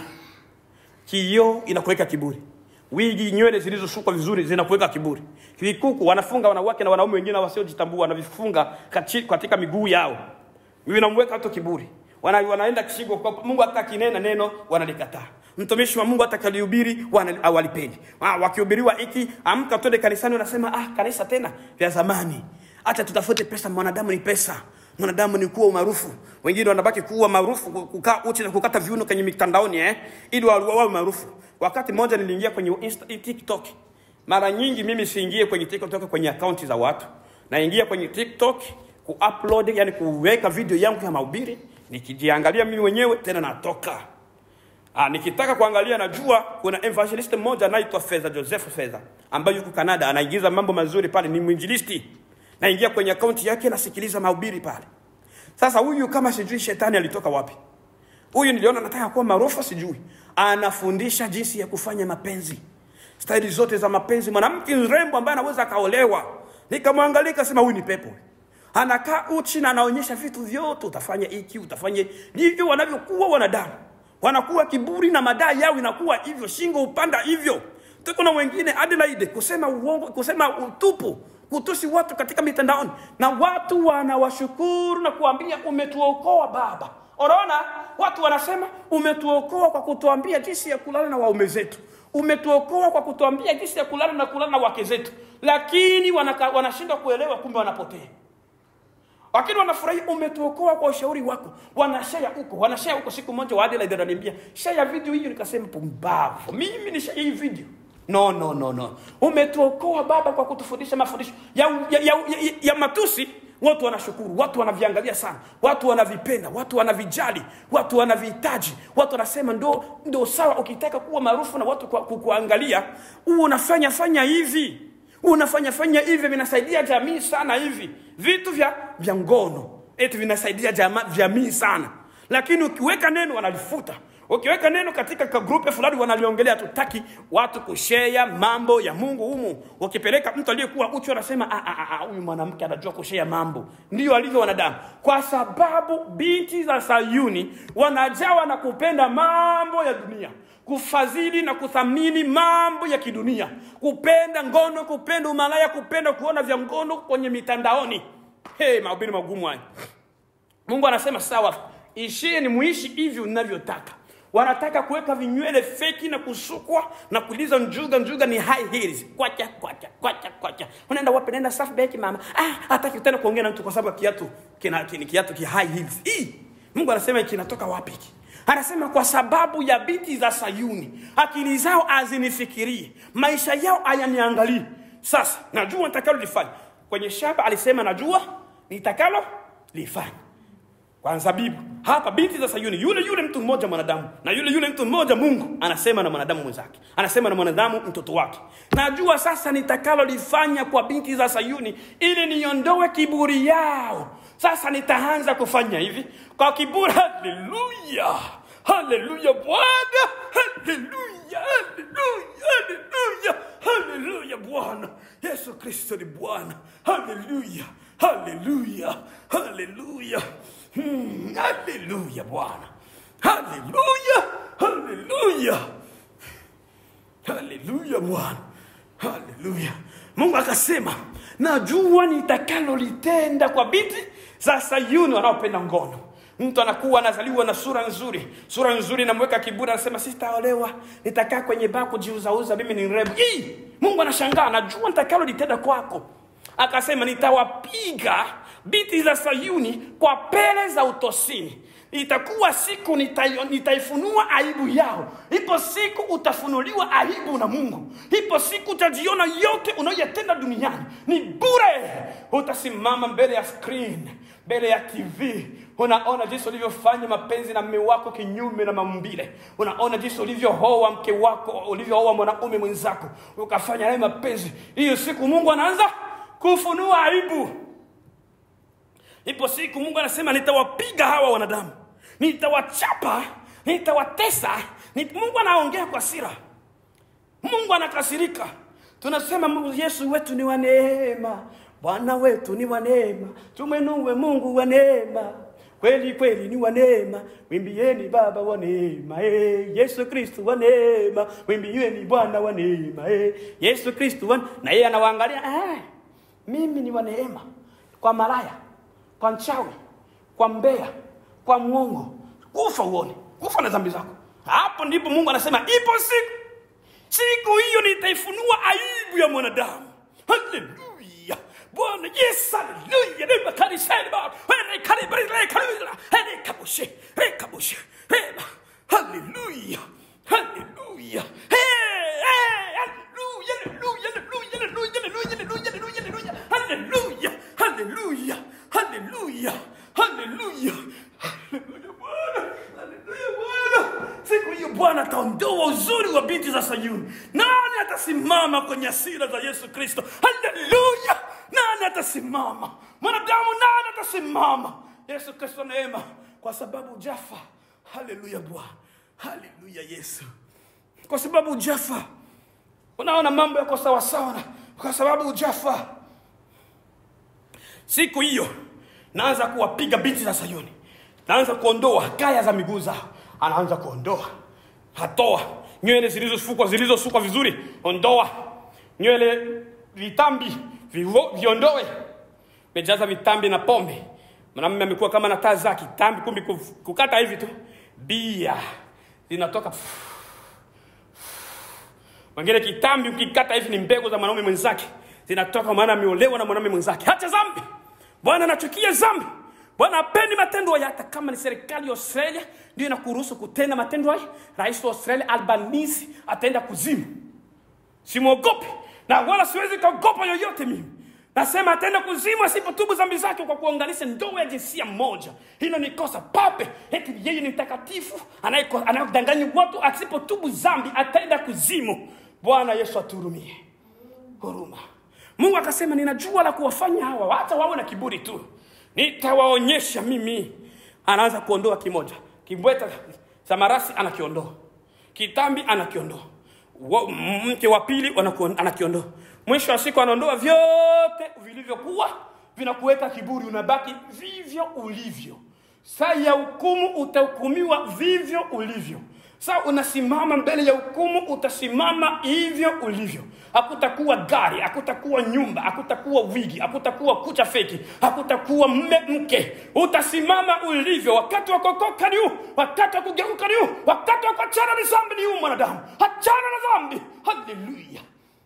Kioo inakuweka kiburi, wigi, nywele zilizosukwa vizuri zinakuweka kiburi, vikuku wanafunga wanawake na wanaume wengine wasiojitambua wanavifunga kachi- katika miguu yao, vinamweka tu kiburi. Wana, wanaenda kishigo kwa Mungu, hata kinena neno wanalikataa. Mtumishi wa Mungu hata kalihubiri wana- hawalipendi. Ah, wakihubiriwa hiki, amka twende kanisani, unasema ah, kanisa tena vya zamani, acha tutafute pesa. Mwanadamu ni pesa mwanadamu ni kuwa umaarufu. Wengine wanabaki kuwa maarufu, kukaa uchi na kukata viuno kwenye mitandaoni eh, ili wa- wawe maarufu. Wakati mmoja niliingia kwenye Insta, TikTok. Mara nyingi mimi siingie kwenye TikTok kwenye akaunti za watu, naingia kwenye TikTok kuupload, yani kuweka video yangu ya mahubiri, nikijiangalia mimi mwenyewe, tena natoka Ah, nikitaka kuangalia najua kuna evangelist mmoja anaitwa Fedha Joseph Fedha ambaye yuko Canada anaigiza mambo mazuri pale, ni mwinjilisti. Naingia kwenye akaunti yake nasikiliza mahubiri pale. Sasa huyu kama sijui shetani alitoka wapi. Huyu niliona nataka kuwa maarufu sijui. Anafundisha jinsi ya kufanya mapenzi. Staili zote za mapenzi, mwanamke mrembo ambaye anaweza akaolewa. Nikamwangalia nikasema huyu ni pepo. Anakaa uchi na anaonyesha vitu vyote, utafanya hiki, utafanya ndivyo wanavyokuwa wanadamu wanakuwa kiburi na madai yao inakuwa hivyo, shingo upanda hivyo. Tuko na wengine Adelaide kusema uongo, kusema utupu, kutusi watu katika mitandaoni, na watu wanawashukuru na kuambia umetuokoa Baba. Unaona, watu wanasema umetuokoa kwa kutuambia jinsi ya kulala na waume zetu, umetuokoa kwa kutuambia jinsi ya kulala na kulala na wake zetu, lakini wanaka- wanashindwa kuelewa, kumbe wanapotea lakini wanafurahi umetuokoa kwa ushauri wako, wanashare huko, wanashare huko. Siku moja wa Adelaide ananiambia share video hiyo, nikasema pumbavu, mimi ni share hii video? No, no, no, no. Umetuokoa Baba kwa kutufundisha mafundisho ya, ya, ya, ya, ya matusi. Watu wanashukuru, watu wanaviangalia sana, watu wanavipenda, watu wanavijali, watu wanavihitaji, watu wanasema ndo, ndo sawa. Ukitaka kuwa maarufu na watu kwa- kukuangalia, huo unafanya fanya hivi unafanya fanya hivi vinasaidia jamii sana hivi vitu vya vya ngono eti vinasaidia jama, jamii sana lakini ukiweka neno wanalifuta ukiweka neno katika ka grupe fulani wanaliongelea tutaki watu kushea mambo ya mungu humu ukipeleka mtu aliyekuwa uchi anasema "Ah, ah, ah, huyu mwanamke anajua kushea mambo ndio alivyo wanadamu kwa sababu binti za sayuni wanajawa na kupenda mambo ya dunia kufadhili na kuthamini mambo ya kidunia, kupenda ngono, kupenda umalaya, kupenda kuona vya ngono kwenye mitandaoni. Hey, mahubiri magumu haya. Mungu anasema sawa, ishini muishi hivyo ninavyotaka. Wanataka kuweka vinywele feki na kusukwa na kuliza njuga. Njuga ni high heels, kwacha kwacha kwacha kwacha. Unaenda wapi? Naenda Safebank mama. Ah, hataki tena kuongea na mtu kwa sababu kiatu kina, kina kiatu ki high heels. Hii Mungu anasema kinatoka wapi hiki? Anasema kwa sababu ya binti za Sayuni, akili zao hazinifikirii, maisha yao hayaniangalii. Sasa najua nitakalo lifanya. Kwenye shamba alisema najua nitakalo lifanya kwa zabibu hapa binti za Sayuni, yule yule mtu mmoja mwanadamu na yule yule mtu mmoja Mungu anasema na mwanadamu mwenzake, anasema na mwanadamu mtoto wake. Najua sasa nitakalolifanya kwa binti za Sayuni ili niondoe kiburi yao. Sasa nitaanza kufanya hivi kwa kiburi. Haleluya, haleluya Bwana, haleluya, haleluya, haleluya, haleluya Bwana Yesu Kristo ni Bwana. Haleluya, haleluya, haleluya. Hmm, haleluya Bwana, haleluya, haleluya, haleluya Bwana, haleluya. Mungu akasema, najua nitakalolitenda kwa binti za Sayuni wanaopenda ngono. Mtu anakuwa anazaliwa na sura nzuri, sura nzuri inamweka kiburi, anasema sitaolewa, nitakaa kwenye baa kujiuzauza, mimi ni mrembo. Ii! Mungu anashangaa, najua nitakalolitenda kwako akasema nitawapiga binti za Sayuni kwa pele za utosini. Itakuwa siku nitai- nitaifunua aibu yao. Ipo siku utafunuliwa aibu na Mungu. Ipo siku utajiona yote unayoyatenda duniani ni bure. Utasimama mbele ya screen, mbele ya TV, unaona jinsi ulivyofanya mapenzi na mme wako kinyume na maumbile. Unaona jinsi ulivyooa mke wako, ulivyooa mwanaume mwenzako, ukafanya naye mapenzi. Hiyo siku Mungu anaanza kufunua aibu. ipo siku mungu anasema nitawapiga hawa wanadamu nitawachapa nitawatesa Nit... mungu anaongea kwa sira mungu anakasirika tunasema mungu yesu wetu ni wa neema bwana wetu ni wa neema tumwenue mungu wa neema kweli kweli ni wa neema wimbieni baba wa neema eh. yesu kristu wa neema wimbieni bwana wa neema eh. yesu kristu wa... na yeye anawaangalia eh, mimi ni wa neema kwa malaya kwa mchawi kwa mbea kwa mwongo kufa uone kufa na dhambi zako hapo ndipo mungu anasema ipo siku siku hiyo nitaifunua aibu ya mwanadamu haleluya bwana yes haleluya nema kanisani baba ene kalibri le kalibri ene kabushe re kabushe re haleluya haleluya hey hey haleluya haleluya haleluya haleluya haleluya haleluya haleluya haleluya haleluya haleluya haleluya bwana haleluya bwana siku hiyo bwana ataondoa uzuri wa binti za sayuni nani atasimama kwenye asira za yesu kristo haleluya nani atasimama mwanadamu nani atasimama yesu kristo neema kwa sababu jafa haleluya bwana haleluya yesu kwa sababu jafa unaona mambo yako sawasawa na kwa sababu jafa siku hiyo naanza kuwapiga binti za sayuni naanza kuondoa kaya za miguu zao anaanza kuondoa hatoa nywele zilizosukwa zilizosukwa vizuri ondoa nywele vitambi vivo, viondoe mejaza vitambi na pombe mwanamume amekuwa kama na taa zake tambi kumbi kuf- kukata hivi tu bia zinatoka wengine kitambi ukikata hivi ni mbegu za mwanaume mwenzake zinatoka maana ameolewa na mwanaume mwenzake hata zambi bwana anachukia zambi bwana apendi matendo haya hata kama ni serikali ya australia ndio inakuruhusu kutenda matendo haya rais wa australia albanisi ataenda kuzimu simwogopi na wala siwezi kaogopa yoyote mimi nasema ataenda kuzimu asipotubu dhambi zake kwa kuunganisha ndoa ya jinsia moja hilo ni kosa pape eti yeye ni mtakatifu anayeko- anayedanganya watu asipotubu dhambi ataenda kuzimu bwana yesu atuhurumie huruma mungu akasema ninajua la kuwafanya hawa hata wawe na kiburi tu nitawaonyesha mimi anaanza kuondoa kimoja kimbweta cha marasi anakiondoa kitambi anakiondoa Wa- mke wa pili wanakuon- anakiondoa mwisho wa siku anaondoa vyote vilivyokuwa vinakuweka kiburi unabaki vivyo ulivyo saa ya hukumu utahukumiwa vivyo ulivyo saa unasimama mbele ya hukumu utasimama hivyo ulivyo hakutakuwa gari hakutakuwa nyumba hakutakuwa wigi hakutakuwa kucha feki hakutakuwa mme mke utasimama ulivyo wakati wa kuokoka ni huu wakati wa kugeuka ni huu wakati wa kuachana na dhambi ni huu mwanadamu achana na dhambi haleluya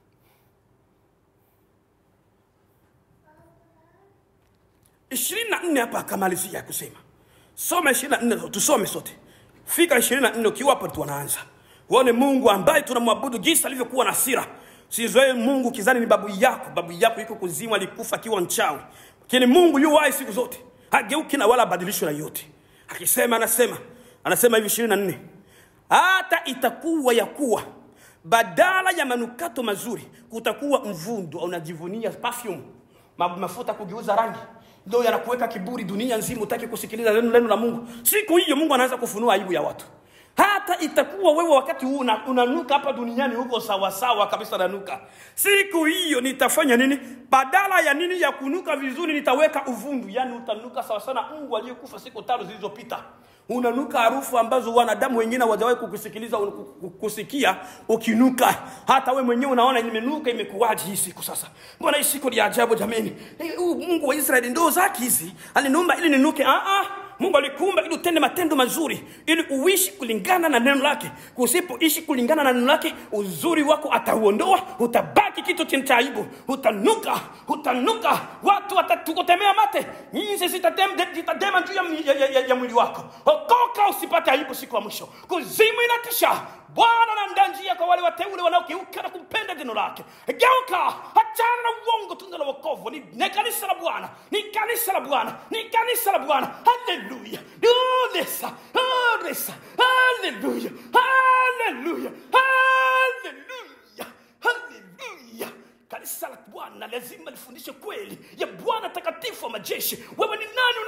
ishirini na nne hapa akamalizia kusema soma ishirini na nne tusome sote fika ishirini na nne ukiwa hapo tunaanza uone mungu ambaye tunamwabudu jinsi alivyokuwa na sira sizoee mungu kizani ni babu yako babu yako yuko kuzimu alikufa akiwa mchawi lakini mungu yu wai siku zote hageuki na wala abadilishwe na yote akisema anasema anasema hivi ishirini na nne hata itakuwa ya kuwa badala ya manukato mazuri kutakuwa mvundo unajivunia perfume ma- mafuta kugeuza rangi ndio yanakuweka kiburi dunia nzima utaki kusikiliza neno neno la mungu siku hiyo mungu anaanza kufunua aibu ya watu hata itakuwa wewe wakati huu una- unanuka hapa duniani huko sawasawa kabisa nanuka siku hiyo nitafanya nini badala ya nini ya kunuka vizuri nitaweka uvundu yani utanuka sawasawa na mungu aliyekufa siku tano zilizopita unanuka harufu ambazo wanadamu wengine hawajawahi kukusikiliza kusikia ukinuka hata we mwenyewe unaona nimenuka imekuwaje hii siku sasa mbona hii siku ni ya ajabu jameni Eh, huu mungu wa israeli ndoo zake hizi aliniumba ili ninuke ah, ah. mungu alikuumba ili utende matendo mazuri ili uishi kulingana na neno lake usipoishi kulingana na neno lake uzuri wako atauondoa utabaki kitu chenye cha aibu utanuka utanuka watu watatukutemea mate nyinzi zitatema zitadema juu ya, ya, ya, ya, ya mwili wako okoka usipate aibu siku ya mwisho kuzimu inatisha bwana na njia kwa wale wateule wanaogeuka na kumpenda neno lake geuka achana na uongo tunda la wokovu ni, ni kanisa la bwana ni kanisa la bwana ni kanisa la bwana haleluya olesa olesa haleluya haleluya haleluya haleluya kanisa la bwana lazima lifundishe kweli ya bwana takatifu wa majeshi wewe ni nani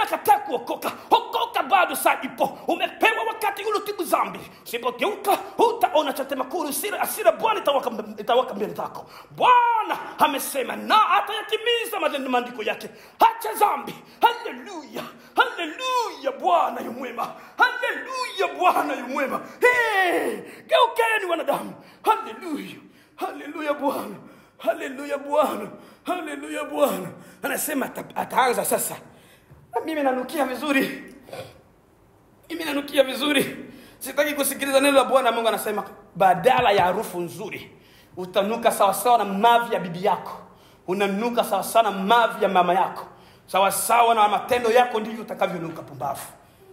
kuokoka okoka bado saa ipo umepewa wakati ule utibu zambi usipogeuka utaona chatemakuru asira bwana itawaka, itawaka mbele zako bwana amesema na atayatimiza maneno maandiko yake hacha zambi haleluya haleluya bwana yu mwema haleluya bwana yu mwema hey, geukeni wanadamu haleluya haleluya bwana haleluya bwana haleluya bwana anasema ata- ataanza sasa na mimi nanukia vizuri mimi nanukia vizuri sitaki kusikiliza neno la bwana mungu anasema badala ya harufu nzuri utanuka sawasawa na mavi ya bibi yako unanuka sawasawa na mavi ya mama yako sawasawa na matendo yako ndivyo utakavyonuka pumbavu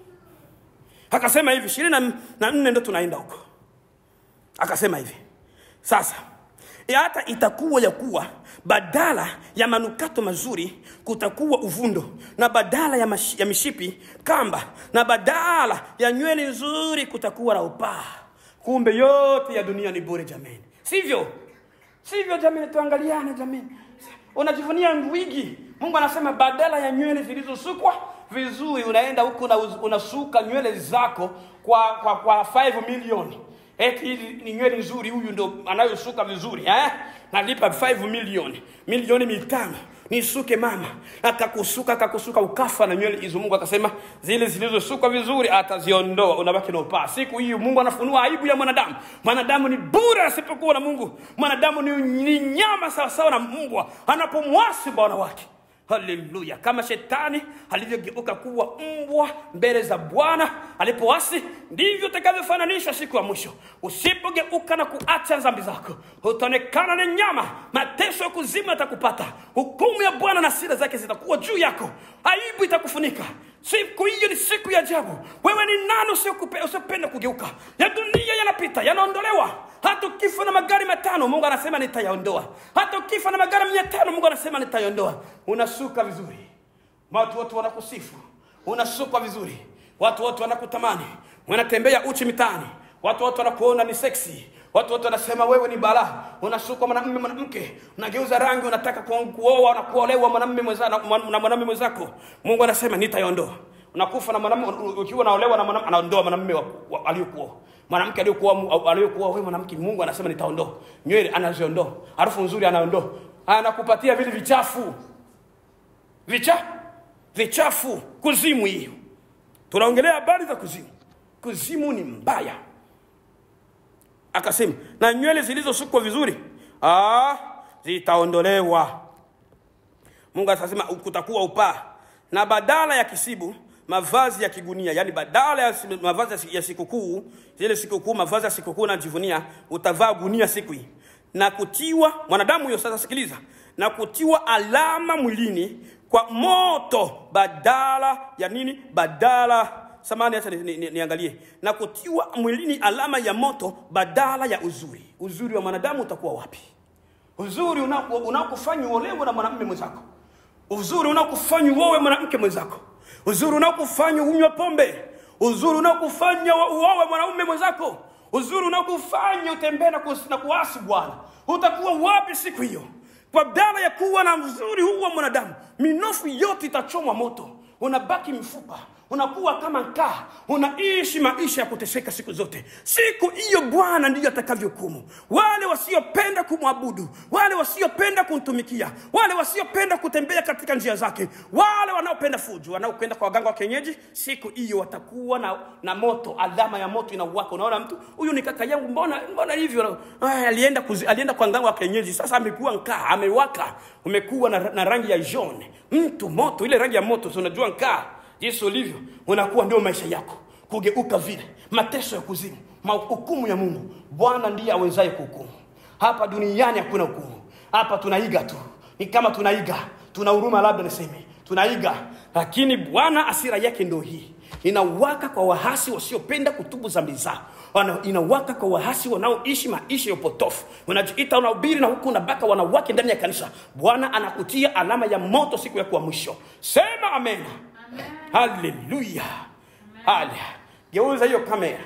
akasema hivi ishirini na- na nne ndo tunaenda huko akasema hivi sasa ya hata itakuwa ya kuwa badala ya manukato mazuri kutakuwa uvundo na badala ya, mash, ya mishipi kamba na badala ya nywele nzuri kutakuwa na upaa kumbe yote ya dunia ni bure jamani sivyo sivyo jamani tuangaliane jamani unajivunia ngwigi mungu anasema badala ya nywele zilizosukwa vizuri unaenda huku una, unasuka nywele zako kwa kwa kwa 5 milioni eti hizi ni nywele nzuri huyu ndo anayosuka vizuri eh? nalipa 5 milioni milioni mitano nisuke mama akakusuka akakusuka ukafa na nywele hizo mungu akasema zile zilizosukwa vizuri ataziondoa unabaki na upaa siku hiyo mungu anafunua aibu ya mwanadamu mwanadamu ni bure asipokuwa na mungu mwanadamu ni, ni nyama sawasawa na mbwa anapomwasi bwana wake haleluya kama shetani alivyogeuka kuwa mbwa mbele za bwana alipoasi ndivyo utakavyofananishwa siku ya mwisho usipogeuka na kuacha dhambi zako utaonekana ni nyama mateso ya kuzimu yatakupata hukumu ya bwana na sira zake zitakuwa juu yako aibu itakufunika siku hiyo ni siku ya ajabu wewe ni nani usiokupe- usiopenda kugeuka ya dunia yanapita yanaondolewa hata ukifa na magari matano mungu anasema nitayaondoa hata ukifa na magari mia tano mungu anasema nitayaondoa unasuka vizuri watu wote wanakusifu unasukwa vizuri watu wote wanakutamani wanatembea uchi mitaani watu wote wanakuona ni seksi watu wote wanasema wewe ni balaa unasukwa mwanamume mwanamke unageuza rangi unataka ku- kuoa na kuolewa mwanamume mwenza- na mwan- na mwanamume mwenzako mungu anasema nitaiondoa unakufa na mwanamume ukiwa unaolewa na mwanamume anaondoa mwanamume wa- wa- aliyokuoa mwanamke aliyokuwa mu- aliyokuwa wewe mwanamke mungu anasema nitaondoa nywele anaziondoa harufu nzuri anaondoa anakupatia vile vichafu vicha vichafu kuzimu hiyo tunaongelea habari za kuzimu kuzimu ni mbaya akasema na nywele zilizosukwa vizuri ah, zitaondolewa mungu akasema kutakuwa upaa na badala ya kisibu mavazi ya kigunia yani badala ya si- mavazi ya si- ya sikukuu zile sikukuu mavazi ya sikukuu najivunia utavaa gunia siku hii na kutiwa mwanadamu huyo sasa sikiliza na kutiwa alama mwilini kwa moto badala ya nini badala samani acha niangalie ni, ni, niangalie. na kutiwa mwilini alama ya moto badala ya uzuri uzuri wa mwanadamu utakuwa wapi uzuri unako- unaokufanya uolewe na mwanamume mwenzako uzuri unaokufanya uowe mwanamke mwenzako uzuri unaokufanya unywe pombe uzuri unaokufanya wa- uowe mwanaume mwenzako uzuri unaokufanya utembee na kus- na kuasi bwana utakuwa wapi siku hiyo kwa badala ya kuwa na uzuri huu wa mwanadamu minofu yote itachomwa moto unabaki mfupa unakuwa kama nkaa unaishi maisha ya kuteseka siku zote siku hiyo bwana ndiyo atakavyohukumu wale wasiopenda kumwabudu wale wasiopenda kumtumikia wale wasiopenda kutembea katika njia zake wale wanaopenda fujo wanaokwenda kwa waganga wa kienyeji siku hiyo watakuwa na, na moto alama ya moto inauwaka unaona mtu huyu ni kaka yangu mbona mbona hivyo Ay, alienda kuzi, alienda kwa mganga wa kienyeji sasa amekuwa nkaa amewaka umekuwa na, na rangi ya jaune mtu moto ile rangi ya moto si unajua nkaa jinsi ulivyo unakuwa ndio maisha yako kugeuka vile mateso ya kuzimu mahukumu ya mungu bwana ndiye awezaye kuhukumu hapa duniani hakuna hukumu hapa tunaiga tu ni kama tunaiga tuna huruma labda niseme tunaiga lakini bwana asira yake ndio hii inawaka kwa wahasi wasiopenda kutubu zambi zao Wana- inawaka kwa wahasi wanaoishi maisha ya upotofu unajiita unahubiri na huku unabaka wanawake ndani ya kanisa bwana anakutia alama ya moto siku ya kuwa mwisho sema amena Amen. haleluya hale geuza hiyo kamera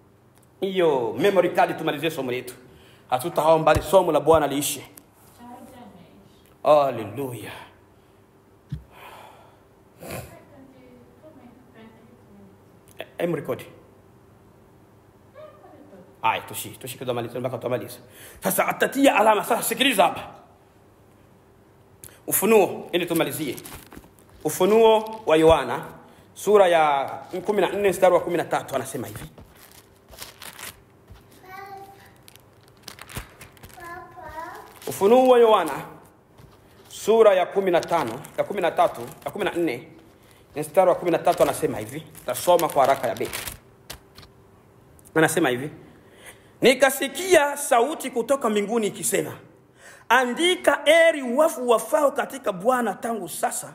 hiyo memory card tumalizie somo letu hatutahao mbali somo la bwana liishe Hajameisha. haleluya Second comment Em rekodi. Aya, tushi tushi tutamaliza mpaka tutamaliza. Sasa atatia alama. Sasa sikiliza hapa, Ufunuo ili tumalizie. Ufunuo wa Yohana sura ya 14 mstari wa 13 anasema hivi Ufunuo wa Yohana sura ya 15 ya 13 ya 14 mstari wa 13 anasema hivi, tasoma kwa haraka ya beti. Anasema hivi, nikasikia sauti kutoka mbinguni ikisema, andika, eri wafu wafao katika Bwana tangu sasa,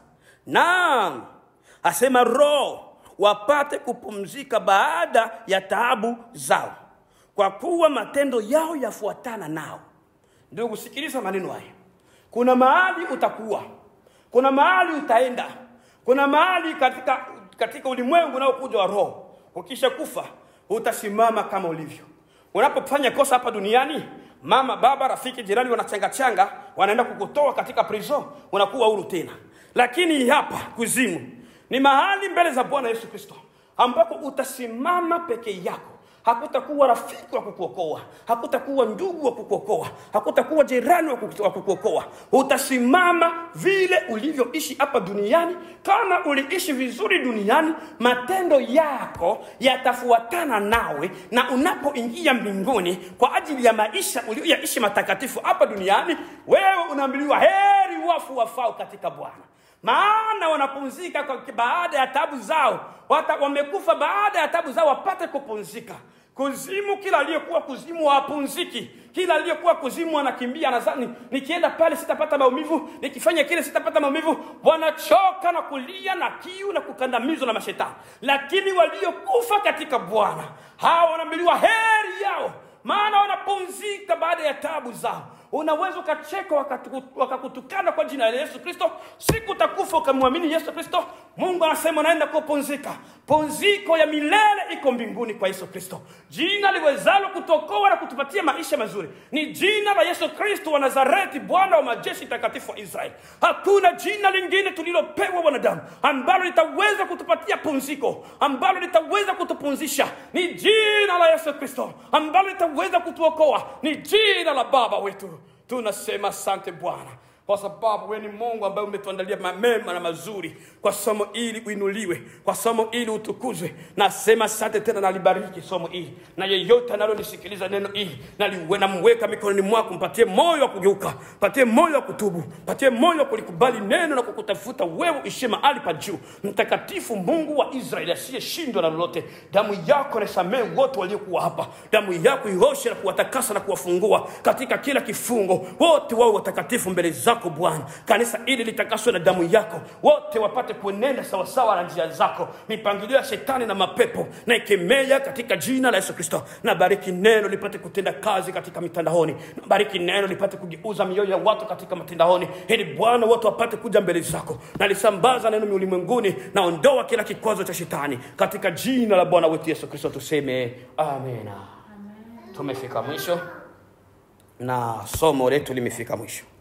naam, asema Roho, wapate kupumzika baada ya taabu zao, kwa kuwa matendo yao yafuatana nao. Ndugu, sikiliza maneno haya. Kuna mahali utakuwa, kuna mahali utaenda, kuna mahali katika, katika ulimwengu unaokuja wa roho. Ukisha kufa utasimama kama ulivyo. Unapofanya kosa hapa duniani, mama, baba, rafiki, jirani wanachangachanga, wanaenda kukutoa katika prison, unakuwa huru tena. Lakini hapa kuzimu ni mahali mbele za Bwana Yesu Kristo ambako utasimama peke yako hakutakuwa rafiki wa kukuokoa, hakutakuwa ndugu wa kukuokoa, hakutakuwa jirani wa kuku- wa kukuokoa. Utasimama vile ulivyoishi hapa duniani. Kama uliishi vizuri duniani, matendo yako yatafuatana nawe, na unapoingia mbinguni kwa ajili ya maisha uliyoyaishi matakatifu hapa duniani, wewe unaambiliwa heri wafu wafao katika Bwana maana wanapumzika kwa- baada ya tabu zao, Wata, wamekufa baada ya tabu zao wapate kupumzika. Kuzimu, kila aliyekuwa kuzimu hapumziki. Kila aliyekuwa kuzimu anakimbia, anadhani nikienda pale sitapata maumivu, nikifanya kile sitapata maumivu. Wanachoka na kulia na kiu na kukandamizwa na mashetani, lakini waliokufa katika Bwana hawa wanaambiliwa heri yao, maana wanapumzika baada ya tabu zao. Unaweza ukacheka wakatu- wakakutukana kwa jina la Yesu Kristo, siku utakufa ukamwamini Yesu Kristo, Mungu anasema unaenda kupumzika. Pumziko ya milele iko mbinguni kwa Yesu Kristo. Jina liwezalo kutokoa na kutupatia maisha mazuri ni jina la Yesu Kristo wa Nazareti, Bwana wa majeshi takatifu wa Israeli. Hakuna jina lingine tulilopewa wanadamu ambalo litaweza kutupatia pumziko, ambalo litaweza kutupumzisha. Ni jina la Yesu Kristo ambalo litaweza kutuokoa, ni jina la Baba wetu. Tunasema asante Bwana kwa sababu wewe ni Mungu ambaye umetuandalia ma- mema na mazuri. Kwa somo hili uinuliwe, kwa somo hili utukuzwe. Nasema asante tena, nalibariki somo hili, na yeyote analonisikiliza neno hili naliwe namweka mikononi mwako, mpatie moyo wa kugeuka, mpatie moyo wa kutubu, mpatie moyo wa kulikubali neno na kukutafuta wewe, ishie mahali pa juu. Mtakatifu Mungu wa Israeli asiyeshindwa na lolote, damu yako nasamehe wote waliokuwa hapa, damu yako ioshe na kuwatakasa na kuwafungua katika kila kifungo, wote wawe watakatifu mbele zako Bwana. Kanisa hili litakaswe na damu yako, wote wapate kuenenda sawasawa na njia zako. Mipangilio ya shetani na mapepo na ikemea katika jina la Yesu Kristo. Na bariki neno lipate kutenda kazi katika mitandaoni, na bariki neno lipate kugeuza mioyo ya watu katika mitandaoni, ili Bwana wote wapate kuja mbele zako. Na lisambaza neno ulimwenguni, na ondoa kila kikwazo cha shetani katika jina la Bwana wetu Yesu Kristo, tuseme amena. Tumefika mwisho na somo letu limefika mwisho.